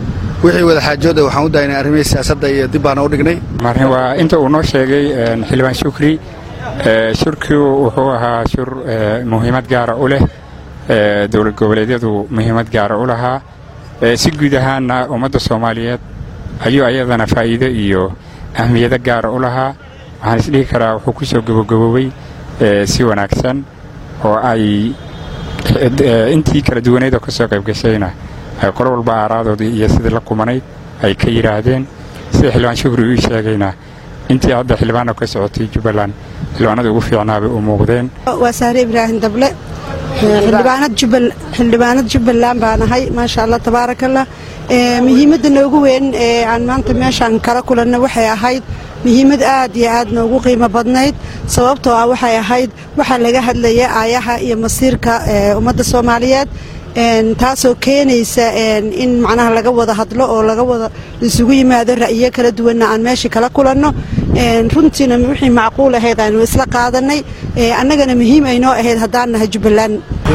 wixii wada xaajooda waxaan u daynay arrimihii siyaasadda iyo dib baana u dhignay marka waa inta uu noo sheegay een, xildhibaan shukri ee, shirkigu wuxuu ahaa shir ee, muhiimad gaara u leh ee, dowlad goboleedyadu muhiimad gaara u lahaa ee, si guud ahaanna ummadda soomaaliyeed ayuu ayadana faa'iido iyo ahmiyado gaara u lahaa waxaan isdhihi karaa wuxuu ku soo gabagaboobay ee, si wanaagsan oo ay ee, intii kala duwaneed oo ka soo qayb gashayna ay qolo walba aaraadoodii iyo sidii la kumanayd ay ka yidhaahdeen sida xildhibaan shukri uu sheegayna intii hadda xildhibaana ka socotay jubbaland xildhibaanada ugu fiicnaabay u muuqdeen waa sahre ibraahim dable xildhibaanad jubbal xildhibaanad jubbaland baan ahay maasha allah tabaarakallah Ee, muhiimadda noogu weyn ee aan maanta meeshaan kala kulanno waxay ahayd muhiimad aad iyo aad noogu qiimo badnayd sababtoo ah waxay ahayd waxaa laga hadlaya aayaha iyo masiirka ee, ummadda soomaaliyeed Een, taasoo keenaysa een, in macnaha laga wada hadlo oo laga wada isugu yimaado ra'yiyo kala duwanna aan meeshii kala kulanno Een, runtiina wixii macquul ahayd aanu isla qaadanay Ee, annagana muhiim ay noo ahayd haddaan nahay jubbaland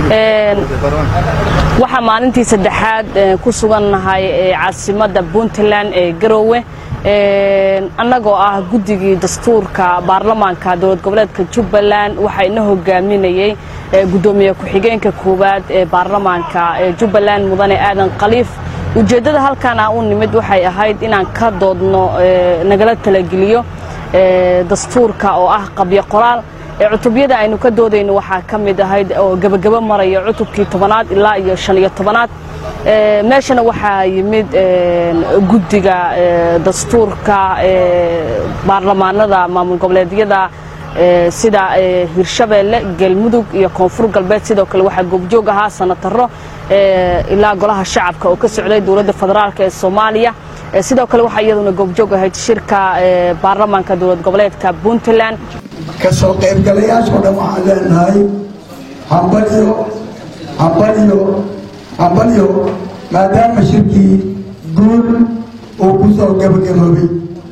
waxaa maalintii saddexaad ee, ku sugannahay ee, caasimadda puntland ee garoowe Een, annagoo ah guddigii dastuurka baarlamaanka dowlad goboleedka jubbaland waxaa ina hogaaminayey ee, guddoomiye ku-xigeenka koowaad ee baarlamaanka ee jubbaland mudane aadan khaliif ujeeddada halkan aan u nimid waxay ahayd inaan ka doodno ee, nagala talageliyo ee, dastuurka oo ah qabyo qoraal ee cutubyada aynu ka doodayno waxaa ka mid ahayd oo gebagabo maraya cutubkii tobanaad ilaa iyo shan iyo tobanaad Ee, meeshana waxaa yimid een, guddiga ee, dastuurka ee, baarlamaanada maamul goboleedyada ee, sida ee, hirshabeelle galmudug iyo koonfur galbeed sidoo kale waxaa goobjoog ahaa sanataro ee, ilaa golaha shacabka oo ka socday dowladda federaalk ee soomaaliya Ee, sidoo kale waxaa iyaduna goobjoog ahayd shirka ee, baarlamaanka dowlad goboleedka puntland ka soo qaybgalayaashoo dhan waxaan leenahay hambalyo hambalyo hambalyo maadaama shirkii guul uu ku soo gabagaboobay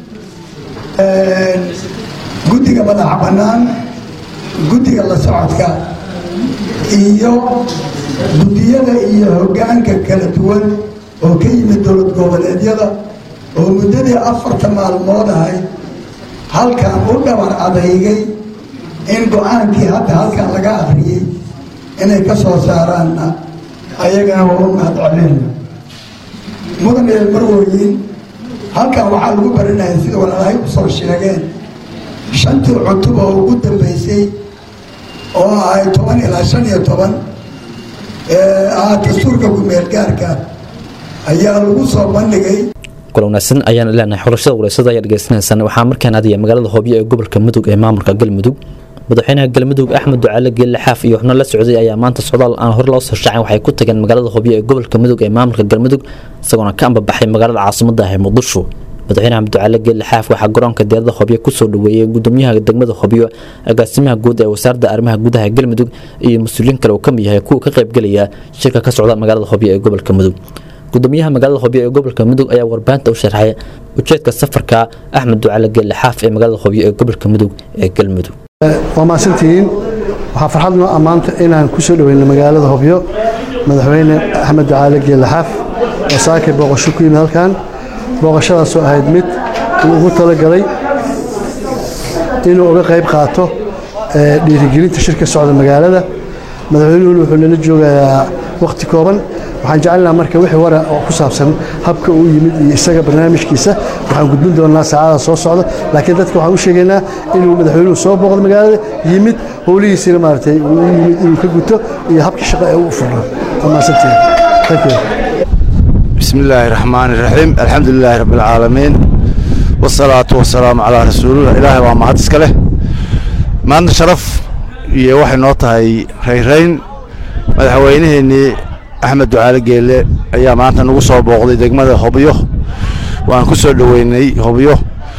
guddiga madaxa bannaan guddiga la socodka iyo guddiyada iyo hoggaanka kala duwan oo ka yimid dowlad goboleedyada oo muddadii afarta maalmood ahayd halkan u dhabar adeygay in go-aankii hadda halkan laga akhriyey inay ka soo saaraanna ayagana waa u mahad celinayna mudan iyo marwooyin halkan waxaa lagu baranaya sida walaalahay u soo sheegeen shantii cutub oo ugu dambaysay oo ahay toban ilaa shan iyo toban ee ah dastuurka ku-meelgaarka ayaa lagu soo bandhigay kula wanaagsan ayaan leenahay xulashada waraysada ayaa dhegeysanaysan waxaa markaan aadaya magaalada hoobiyo ee gobolka mudug ee maamulka galmudug madaxweynaha galmudug axmed ducaale geelle xaaf iyo xubno la socday ayaa maanta socdaal aan hore loo soo shaacin waxay ku tageen magaalada hoobiyo ee gobolka mudug ee maamulka galmudug isagoona ka ambabaxay magaalada caasimada ah ee muqdisho madaxweyne axmed ducaale geelle xaaf waxaa garoonka diyaarada hobyo kusoo dhaweeyey gudoomiyaha degmada hobyo agaasimaha guud ee wasaaradda arrimaha gudaha ee galmudug iyo mas-uuliyiin kale uu ka mid yahay kuwa ka qaybgelaya shirka ka socda magaalada hobyo ee gobolka mudug gudoomiyaha magaalada hobyo ee gobolka mudug ayaa warbaahinta u sharxay ujeedka safarka axmed ducaale geelle xaaf ee magaalada hobyo ee gobolka mudug ee galmudug waa mahadsantihiin waxaa farxad noo ammaanta inaan ku soo dhoweyno magaalada hobyo madaxweyne axmed ducaale geelle xaaf oo saakay booqasho ku yimid halkan booqashadaasoo ahayd mid uu ugu talagalay inuu uga qayb qaato ee, dhiirigelinta shirka socda magaalada madaxweynuhuna wuxuu nala joogayaa wakhti kooban waxaan jecelnaha marka wixii wara oo ku saabsan habka uu yimid iyo isaga barnaamijkiisa waxaan gudbin doonaa saacada soo socda laakiin dadka waxaan u sheegaynaa inuu madaxweynuhu soo booqdo magaalada yimid howlihiisina maaragtay uu u yimid inuu ka guto iyo habka shaqo ee uu furno waa mahadsantihiin thank you بسم الله الرحمن الرحيم الحمد لله رب العالمين والصلاة والسلام على رسول الله إلهي waa mahad iska leh maanta sharaf iyo waxay noo tahay rayrayn madaxweynaheenii axmed ducaale geele ayaa maanta nagu soo booqday degmada hobyo waan ku soo dhoweynay hobyo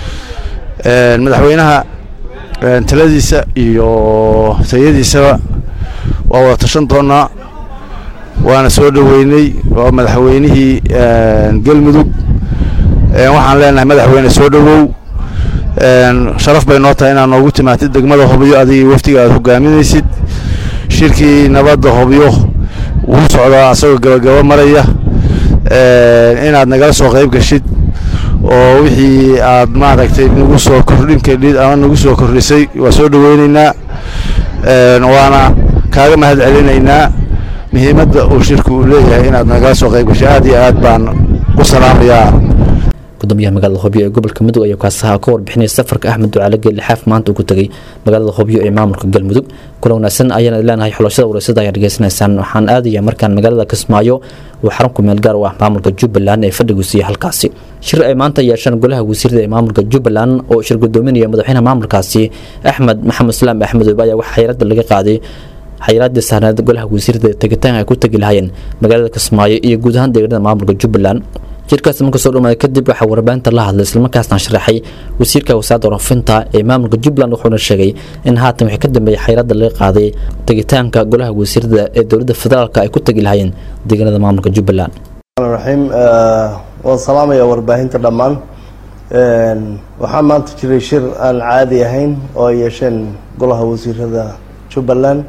Een, madaxweynaha een, taladiisa iyo tayadiisaba waa wada tashan doonaa waana soo dhoweynay waa madaxweynihii een, galmudug Een, waxaan leenahay madaxweyne soo dhowow Een, sharaf bay noo tahay inaad noogu timaatid degmada hobyo adigii waftiga aad hogaaminaysid shirkii nabadda hobyo wuu socdaa asagoo gabagabo maraya inaad nagala soo qayb gashid oo wixii aad maaragtay nagu soo kordhin kadhid ama nagu soo kordhisay waa soo dhoweynaynaa waana kaaga mahad celinaynaa muhiimadda uu shirku uu leeyahay inaad nagala soo qayb gashay aad iyo aad baan u salaamayaa gudoomiyaha magaalada hobyo ee gobolka mudug ayaa kaasaha ka warbixinaya safarka axmed ducaale geelle xaaf maanta uu ku tegey magaalada hobyo ee maamulka galmudug kula wanaagsan ayaan leenahay xulashada wareysada ayaa dhegeysanaysaan waxaan aadaya markaan magaalada kismaayo uu xarun ku meel gaar u ah maamulka jubbaland ee fadhigiisu iyo halkaasi shir ay maanta yeesheen golaha wasiirada ee maamulka jubbaland oo shir gudoominaya madaxweynaha maamulkaasi axmed maxamed islaam axmed oobe ayaa waxaa xayiraadda laga qaaday xayiraadii saarneed golaha wasiirada tegitaanka ay ku tegi lahaayeen magaalada kismaayo iyo guud ahaan deegaanada maamulka jubbaland jirkaas marka soo dhamaaday kadib waxaa warbaahinta la hadlay islamarkaasna sharaxay wasiirka wasaaradda warfinta ee maamulka jubbaland wuxuuna sheegay in haatan wixii ka dambeeyay xayiraadda laga qaaday tegitaanka golaha wasiirada ee dowladda federaalka ay ku tegi lahaayeen deegaanada maamulka jubbaland raxiim waan salaamaya warbaahinta dhammaan waxaa maanta jiray shir aan caadi ahayn oo ay yeesheen golaha wasiirada jubbaland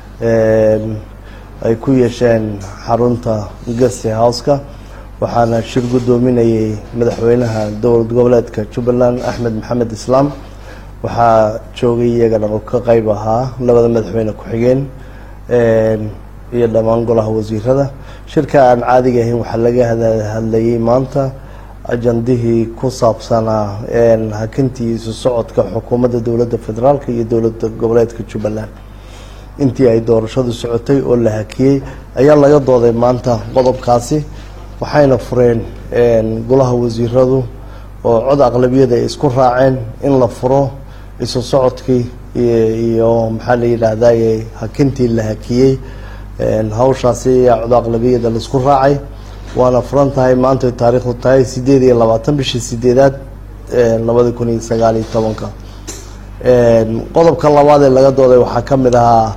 ay ku yeesheen xarunta guest houseka waxaana shir gudoominayay madaxweynaha dowlad goboleedka jubbaland axmed maxamed islaam waxaa joogay iyagana oo ka qeyb ahaa labada madaxweyne ku-xigeen iyo dhammaan golaha wasiirada shirka aan caadiga ahayn waxaa laga hadlayay maanta ajandihii ku saabsanaa hakintii isu socodka xukuumadda dowladda federaalk iyo dowladda goboleedka jubbaland intii ay doorashadu socotay oo la hakiyey ayaa laga dooday maanta qodobkaasi waxayna fureen golaha wasiiradu oo cod aqlabiyada ay isku raaceen in la furo isu socodkii iyo maxaa la yidhaahdaye hakintii la hakiyey hawshaasi ayaa cod aqlabiyada laisku raacay waana furan tahay maantay taariikhdu tahay sideed iyo labaatan bishii sideedaad labada kun iyo sagaal iyo tobanka qodobka labaad ee laga dooday waxaa ka mid ahaa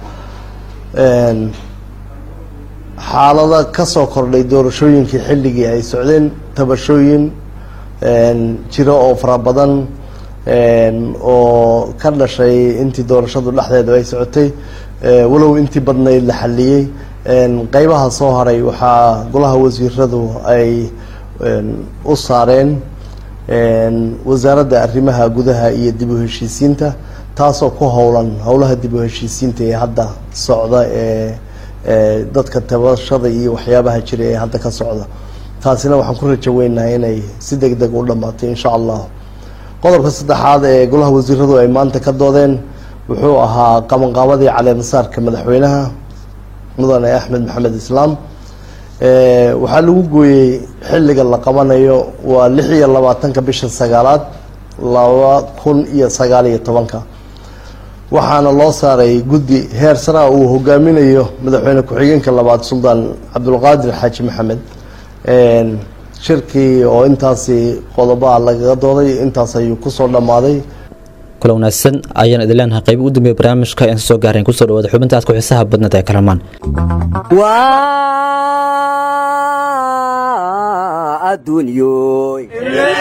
xaalada kasoo kordhay doorashooyinkii xilligii ay socdeen tabashooyin jiro oo fara badan oo ka dhashay intii doorashadu dhexdeedu ay socotay walow intii badnayd la xaliyey qeybaha soo haray waxaa golaha wasiiradu ay u saareen wasaaradda arrimaha gudaha iyo dib u heshiisiinta taasoo ku howlan howlaha dib u heshiisiinta ee hadda socda ee dadka tabashada iyo waxyaabaha jira ee hadda ka socda taasina waxaan ku rajo weynahay inay si deg deg u dhamaato insha allah qodobka saddexaad ee golaha wasiiradu ay maanta ka doodeen wuxuu ahaa qabanqaabadii caleemasaarka madaxweynaha mudane axmed maxamed islaam waxaa lagu gooyey xilliga la qabanayo waa lix iyo labaatanka bisha sagaalaad laba kun iyo sagaal iyo tobanka waxaana loo saaray guddi heer sara uu hogaaminayo madaxweyne ku-xigeenka labaad suldaan cabdulqaadir xaaji maxamed shirkii oo intaasi qodobaha lagaga dooday intaas ayuu kusoo dhammaaday kula wanaagsan ayaan idin leenahay qayb ugu dambeeya barnaamijka aan soo gaarayn kusoo dhawaada xubinta aad ku xiisaha badnad ee kalamaan adduunyoy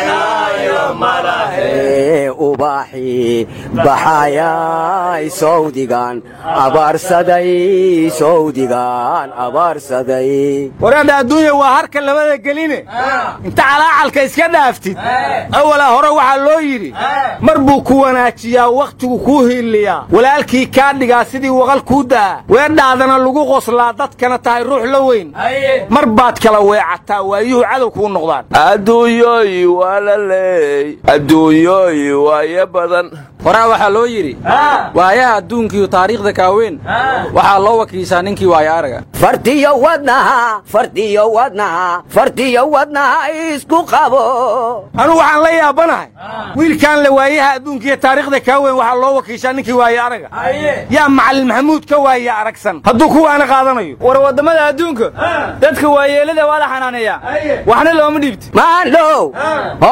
ubaxi baxayay sawdigan abaarsaday sawdigan abaarsaday waraadha adduunya waa harka labada geline inta calaacalka iska dhaaftid awala hore waxaa loo yidhi mar buu ku wanaajiyaa wakhtigu kuu hiiliyaa walaalkii kaa dhigaa sidii waqal kuu daa weedhaadana lagu qoslaa dadkana tahay ruux la weyn mar baad kala weecataa waayuhu cadow kuu noqdaan adduunyooy waa la leey adduunyooy waayo badan horaa waxaa loo yidhi waayaha adduunkiiyo taariikhda kaaweyn waxaa loo wakiishaa ninkii waayo araga fartiyo wadnaha fartiyo wadnaha fartiyo wadnaha isku qabo anugu waxaan la yaabanahay wiilkaan la waayaha adduunkiiyo taariikhda kaaweyn waxaa loo wakiishaa ninkii waayo araga yaa macalin maxamuud ka waaya aragsan hadduu kuwaana qaadanayo war waddamada adduunka dadka waayeelada waa la xanaaneeyaa waxna looma dhiibti maandhow horaa waxa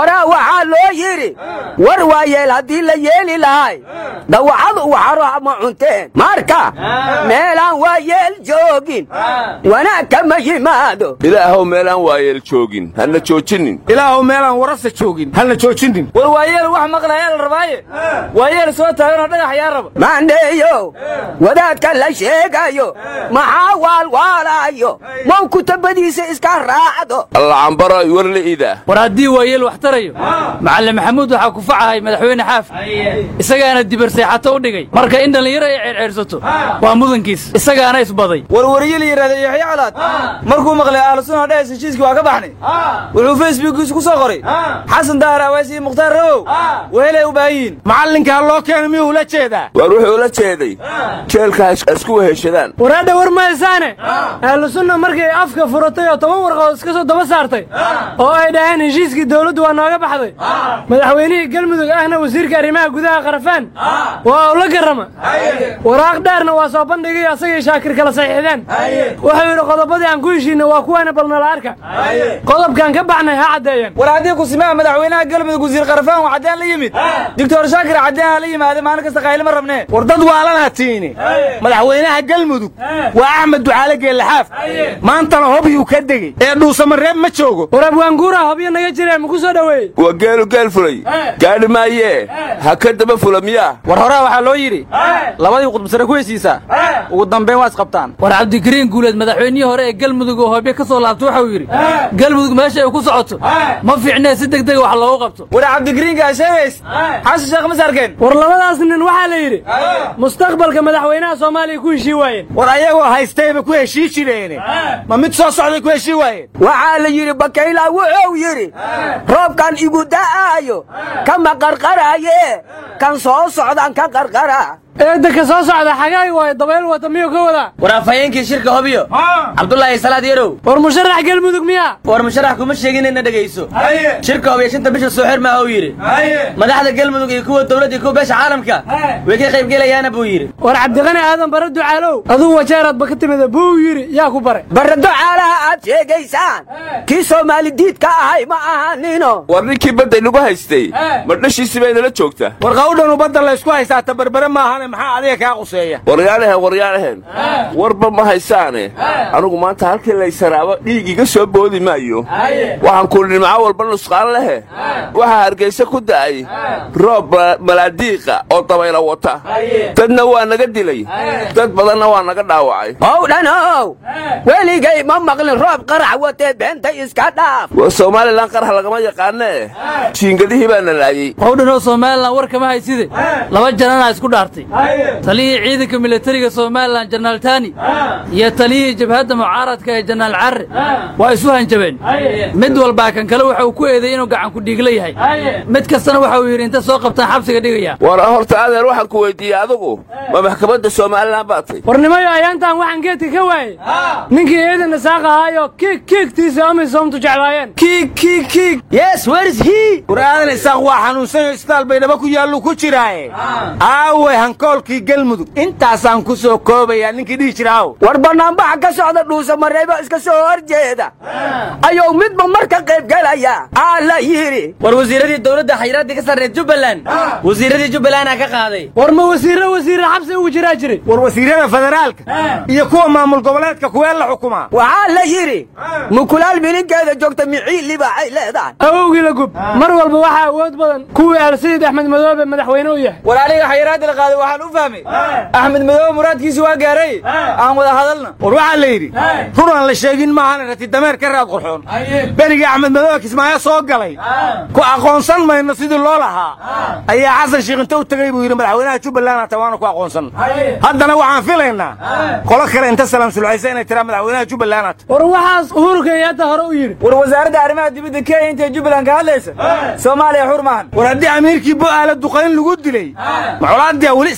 waxaa loo yidhi war waa yeel haddii la yeeli lahay dawacadu waxaro ma cunteen marka meelaan waa yeel joogin wanaag kama yimaado ilaahow meelaan waayeel joogin hana joojinin ilaahow meelaan warasa joogin halna joojinin war waayeel wax maqlayaa la rabaaye waayeel soo taaganoo dhagax yaa raba maandheeyo wadaadka la sheegayo maxaa waalwaalayo mow kutabadiisa iska raacdo allacambaro warli'ida war haddii waayeel wax tarayo macallin maxamuud waxaa ku facahay madaxweyne xaaf isagaana dibar seexato u dhigay marka in dhallinyaro ay ceerceersato waa mudankiis isagaana isbaday warwariye la yidhahda yaxya calaad markuu maqlay ahlusuna dhes heshiiskii waa ka baxnay wuxuu facebookiisu ku soo qoray xasan daahir awaasi iyo mukhtaar rawow wehelay u baahan yihiin macallinkaa loo keena miyuu ula jeedaa waar wuxuu la jeeday jeelka isku weheshadaan waraadha war maysaane ahlu sunna markay afka furatay oo toban warqood iska soo daba saartay oo ay dhaheen heshiiskii dawladdu waa nooga baxday madaxweynihii galmudug ahna wasiirka arrimaha gudaha qarafaan waa ula garrama waraaq dheerna waa soo bandhigay asagii shaakir kala saxiixdeen wuxuu yidhi qodobadii aan ku heshiinay waa kuwaana balnala arka qodobkaan ka baxnay ha caddeeyeen war haddii kusimaha madaxweynaha galmudug wasiir qarafaan waa caddeen la yimid doctor shaakir caddeen ha la yimaade maalin kasta qaylima rabnee war dad waalanaa tiini madaxweynaha galmudug waa axmed ducaale geellaxaaf maantana hobyuu ka degey ee dhuusamareeb ma joogo war abwaanguura hobyo naga jiree maku soo dhoweeyey waa geelu geel fulay gaadhi maayee ha ka daba fula miyaa war horaa waxaa loo yidhi labadii qudbasare ku heshiisaa ugu dambayn waa isqabtaan war cabdikariin guuleed madaxweynihii hore ee galmudug oo hobyo ka soo laabta waxau yidhi galmudug meesha ay ku socoto ma fiicnee si deg dega wax loogu qabto war cabdikariinkaa sheegays xasan sheekh mas arkeen war labadaas nin waxaa la yidhi mustaqbalka madaxweynaha soomaaliya ku heshii waayeen war ayagoo haystayba ku heshii jireene ma mid soo socday ku heshii waayeen waxaa la yidhi bakayla wuxuu yidhi roobkan igu da'aayo kama qarqaraaye kan soo socdan ka qarqara eedda ka soo socda xagaay waayo dabayl wata miyuu ka wadaa war afhayeenkii shirka hobyo cabdulaahi salaad yarow war musharax galmudug miyaa war musharax kuma sheegin inna dhegayso shirka hobyo shanta bisha soo xir maaha uu yidhi madaxda galmudug iyo kuwa dowladda iyo kuwa beesha caalamka way ka qaybgelayaana buu yidhi war cabdiqani aadan bare ducaalow aduu wajeeraadba ka timida buu yidhi yaa ku bare bare ducaalaha aad sheegaysaan kii soomaali diidka ahay ma ahanino war ninkii badda inagu haystay ma dhashiisi bay nala joogtaa war qawdhanu badda laysku haystaa tabarbare maahane maxaa adiga kaa quseeya waryaanahen waryaanahen warba ma haysaane anugu maanta halkii laysaraabo dhiig iga soo boodi maayo waxaan ku nimco walba nusqaan lehe waxaa hargayse ku da'ay roob malaadiiqa oo dabayla wata dadna waa naga dilay dad badanna waa naga dhaawacay howdhanow weligay ma maqlin roob qarax watee beenta iska dhaaf waa somalilan qarax lagama yaqaanee jiingadihii baa na laayey howdhanoo somalilan war kama hayside laba jananaa isku dhaartay taliyihii ciidanka militariga somalilan janaal tani iyo taliyihii jabhadda mucaaradka ee janaal carre waa isu hanjabeen mid walbaa kan kale waxa uu ku eeday inuu gacan ku dhiigla yahay mid kastana waxa uu yidhi inta soo qabtaan xabsiga dhigaya war horta adeer waxaan ku weydiiyey adigu ma maxkamadda somalilan baad tay warnimayo ayaantan waxaan geedka ka waayey ninkii ciidan isaaq ahaayo kiig kiigtiisa amisoomtu jeclaayeen kiig kiig kiig yes where's he war aadan isaaq waa xanuunsanyo isbitaal baydhabo ku yaallu ku jiraaye aaway hankoolkii galmudug intaasaan ku soo koobayaa ninkii dhihi jiraaw war bannaanbaxa ka socda dhuusa mareebo iska soo horjeeda ayuu midba marka qaybgelaya aa la yidhi war wasiiradii dowladda xayiraaddii ka sarreed jubbaland wasiiradii jubbalandaa ka qaaday war ma wasiirro wasiirra xabsi ugu jiraa jiray war wasiirada federaalka iyo kuwa maamul goboleedka kuwee la xukumaa waxaa la yidhi mukulaal mininkeeda joogta miciili baxay leedahay awowgii la gub mar walba waxaa awood badan kuwii alsiid axmed madoobe madaxweyne u yahay war aniga xayiraadda la qaaday waxaan u fahmay axmed madoobe muraadkiisi waa gaaray aan wada hadalna war waxaa la yidhi run aan la sheegin maahan rati dameer ka raad qurxoon berigii axmed madoobe kismaayo soo galay ku aqoonsan mayno sidii loo lahaa ayaa xasan sheekh inta u tegey buu yidhi madaxweynaha jubbaland hata waana ku aqoonsan haddana waxaan filaynaa qolo kale inta salaam sulxaysa inay tiraa madaxweynaha jubbaland hata war waxaas uhuru kenyatta hore u yidhi war wasaaradda arrimaha dibadda kenya intay jubbaland ka hadlaysa soomaaliya xur maahan war haddii amiirkii bo'aala duqayn lagu dilay macolaadii weli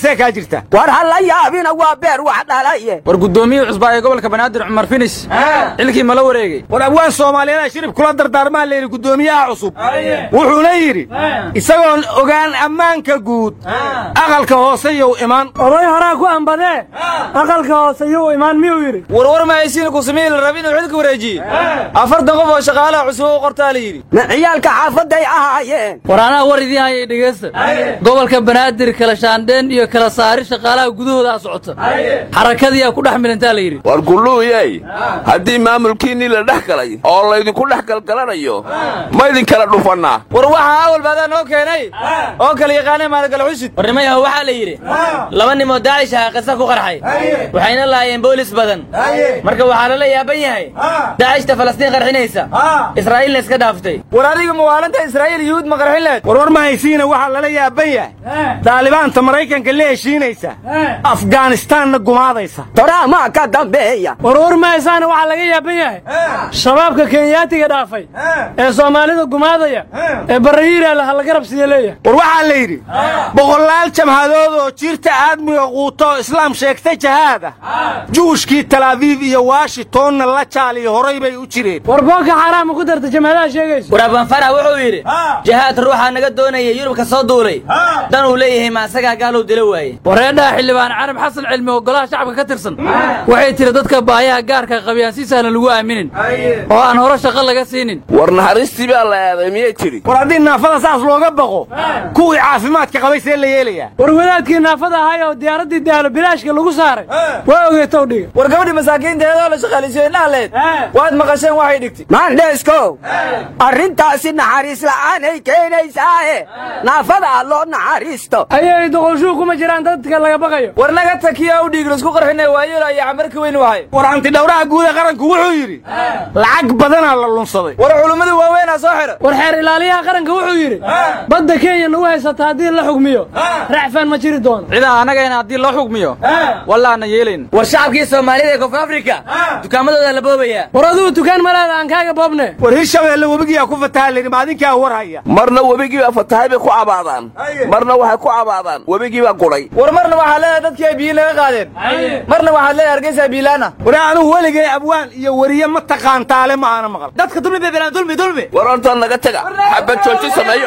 see kaa jirta war ha la yaabina waa beer wax dhalaye war guddoomiyihii cusbaa ee gobolka banaadir cumar finis xilkii ma la wareegay war abwaan soomaaliyeeda shirib kula dardaarmaa layidhi guddoomiyaha cusub wuxuuna yidhi isagoon ogaan ammaanka guud aqalka hoose yow iman oday horaa ku ambadee aqalka hoose yuu imaan miyuu yidhi warwar mahaysiina kusamihii la rabi inuu xilka wareejiye afartan qof oo shaqaalaha cusub u qortaa la yidhi ma ciyaalka xaafaday ahaayeen war anaa war idiin haya dhegeysta gobolka banaadir kala shaandheen iyo kala saari shaqaalaha gudahooda socota xarakadiyaa ku dhex milantaa la yidhi war gulluuyey haddii maamulkiinnii la dhex galay oo laydinku dhex galgalanayo ma idinkala dhufannaa war waxaa awal baadaa noo keenay oo kala yaqaanay maalgal xusid warnimayaho waxaa la yidhi laba nimoo daacish aha qisa ku qarxay waxayna laayeen boolis badan marka waxaa lala yaaban yahay daacishta falastiin qarxinaysa israa'iilna iska dhaaftay war adiga muwaalanta israa'iil yuhuud ma qarxin leed warwar mahaysiina waxaa lala yaaban yahay daalibaanta maraykanka la heshiinaysa afgaanistaanna gumaadaysa toraamaa ka dambeeya warwar mahaysaana waxaa laga yaaban yahay shabaabka kenyaatiga dhaafay ee soomaalida gumaadaya ee barahiiraala ha laga rabsiya leeyahay war waxaa la yidhi boqolaal jamhadood oo jirta aadmiga quuto islaam sheegta jahaada juushkii talaabiib iyo washingtonna la jaaliyo horay bay u jireen war boonka xaaraama ku darta jamhadaha sheegayso war abanfarax wuxuu yidhi jahaad ruuxaa naga doonaya yurubka soo duulay dan uu leeyahay ma asagaa gaalow dilo waaye wareedhaha xildhibaan carab xasan cilmi oo golaha shacabka ka tirsan waxay tiri dadka baayaha gaarka qabiyaan si sahlan lagu aaminin oo aan hore shaqo laga siinin war naxariistii baa la aaday miyay tidhi war haddii naafada saas looga baqo kuwii caafimaadka qabay see la yeelayaa war wadaadkii naafada ahay oo diyaaraddii daalo bilaashka lagu saaray waa ogeetow dhiga war gabadhii masaakiinteedoo la shaqaalisiyo indhahaleed waad maqasheen waxay dhigtay maandheeskow arrintaasi naxariis la'aanay keenaysaahe naafada loo naxariisto ayay doqolshuu kuma jiraan dadka laga baqayo war naga takiya u dhiig laisku qarxinay waayeelo iyo camarka weyn wahay war antidhawraha guud ee qaranku wuxuu yidhi lacag badanaa la lunsaday war culummadu waaweynaa soo xidha war xeer ilaaliyaha qaranka wuxuu yidhi badda kenya nagu haysata haddii la xugmiyo racfaan ma jiri doono cidaa annagayna haddii loo xugmiyo wallaana yeelayn war shacabkii soomaalida ee koonfur afrika dukaamadooda la boobayaa war adigu dukaan malaada aan kaaga boobne war hirshabeelle webigiyaa ku fataha layidhi maadinkaa war haya marna webigiibaa fatahay bay ku cabaadaan marna waxay ku cabaadaan webigiibaa gudhay war marna waxaa leedahay dadkii ay biyi naga qaadeen marna waxaad leedahay hargeysa biilaana war anigu weligay abwaan iyo weriye ma taqaantaale ma aana maqal dadka dulmi bay belaan dulmi dulmi war horta naga taga xabad jooji sameeyo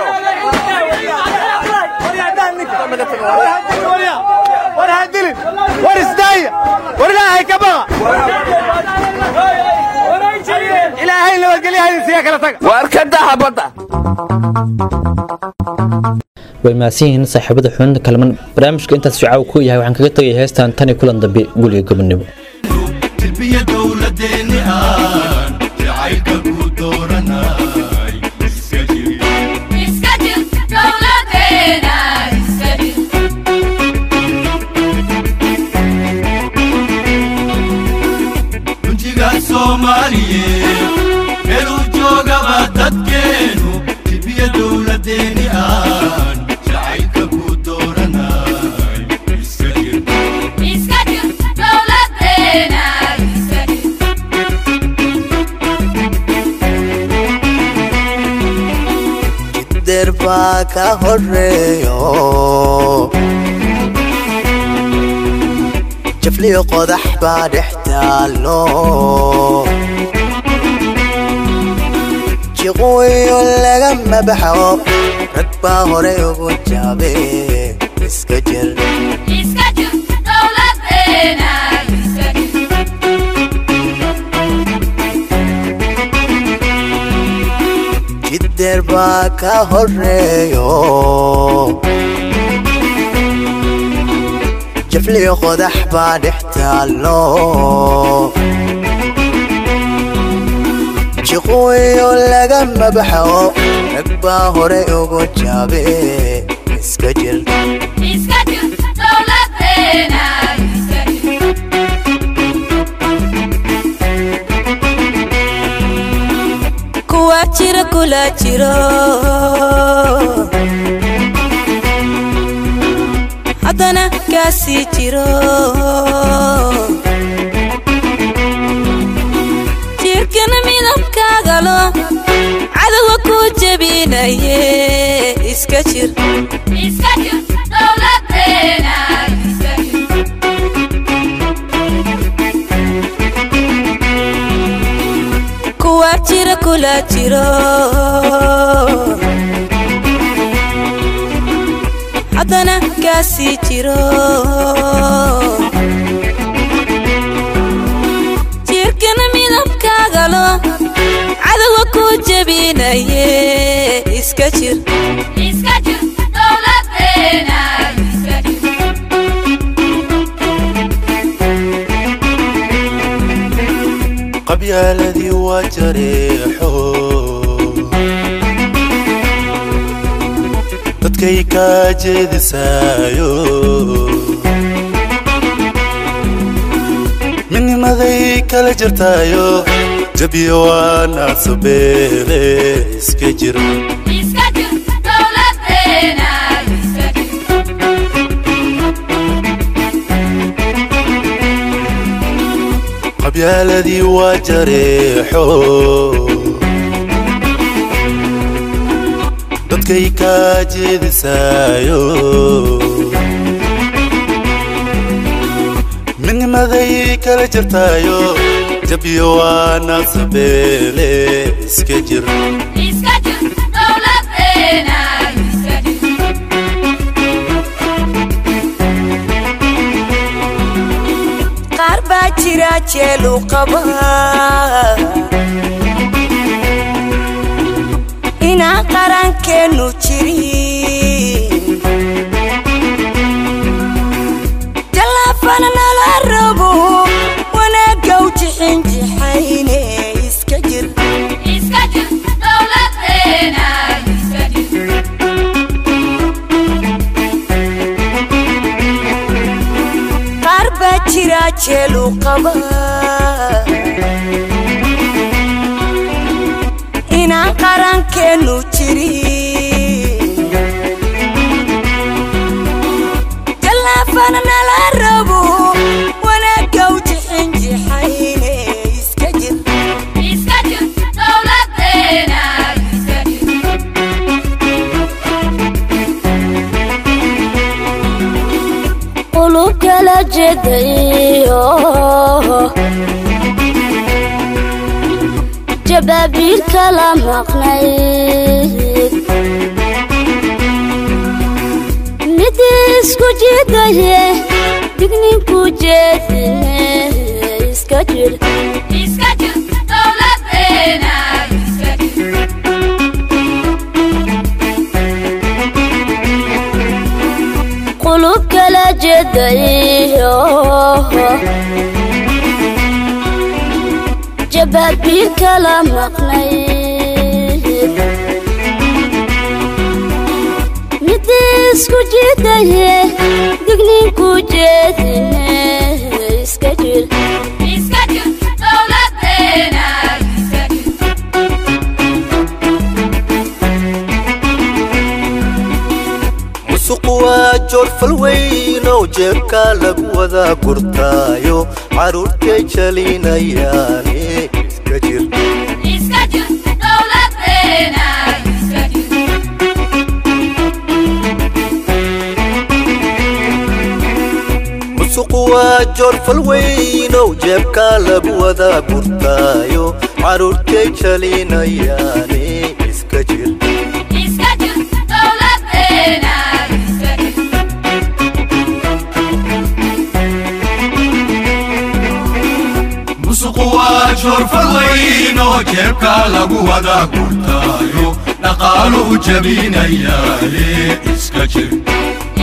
war hadilin war isdaaya war ilaahay ka baqa ilaahay nabadgelyahaydin siya kala taga waar ka daha badda way mahadsan yihiin saaxiibada xubinta kalaman barnaamijka intaas shacaaw ku yahay waxaan kaga tegaya heestan tan iyo kulan dambe guliga gobonimo tilbiya dowladeeni aan jacaylka ku dooranay iska jiri runtiga soomaaliyeed meeluu joogaba dadkeenu tilbiya dowladeeni aan jacaylka ku dooranay iska jiri der baa ka horeeyo jafliyo qodax baa dhex taallo jiqooyo lagama baxo rag baa hore ugu jaabe iska jir jiddeer baa ka horeeyo jafliyo qodax baa dhex taallo jiqooyo lagama baxo rag baa hore ugu jaabe iska jir kuwa jira kula jiro haddana kaasii jiro jirkana midabkaagalo cadowa ku jebinaye iska jir iska jir dowladeena kula jiro haddana kaasii jiro jirkana midabkaagalo cadowga ku jebinaye iska jir qabyaaladii waa jareexo dadkay kaa jeedisaayo midnimaday kala jirtaayo jabiyo waa naasabeele iska jir qabyaaladii waa jareexo dadkay kaa jeedisaayo midnimaday kala jirtaayo jabyo waa naasabeele iska jir qaar baa jira jeelu qaba inaan qarankeennu jirin jallaafana nala rabo wanaagga u jixinjixayne iska jir qaar baa jira jeelu qaba inaan qarankeennu jirin jallaafana nala rabo wanaagga u jixinjixayne iska jir qulub kala jedayo jabaabiil kala maqnayd mid isku jidaye digninku jeedine iska jir qulub kala jedayo jabaabiil kala maqnayd mid isku jidaye digninku jeedine iska jir musuqu waa joorfal weyn oo jeebka lagu wada gurtaayo carruurtay jalinayaane iska jir musuqu waa joorfal weyn oo jeebka lagu wada gurtaayo carruurtay jalinayaane iska jir musuqu waa joorfal weyn oo jeebka lagu wada gurtaayo dhaqaaluhu jabinayaale iska jir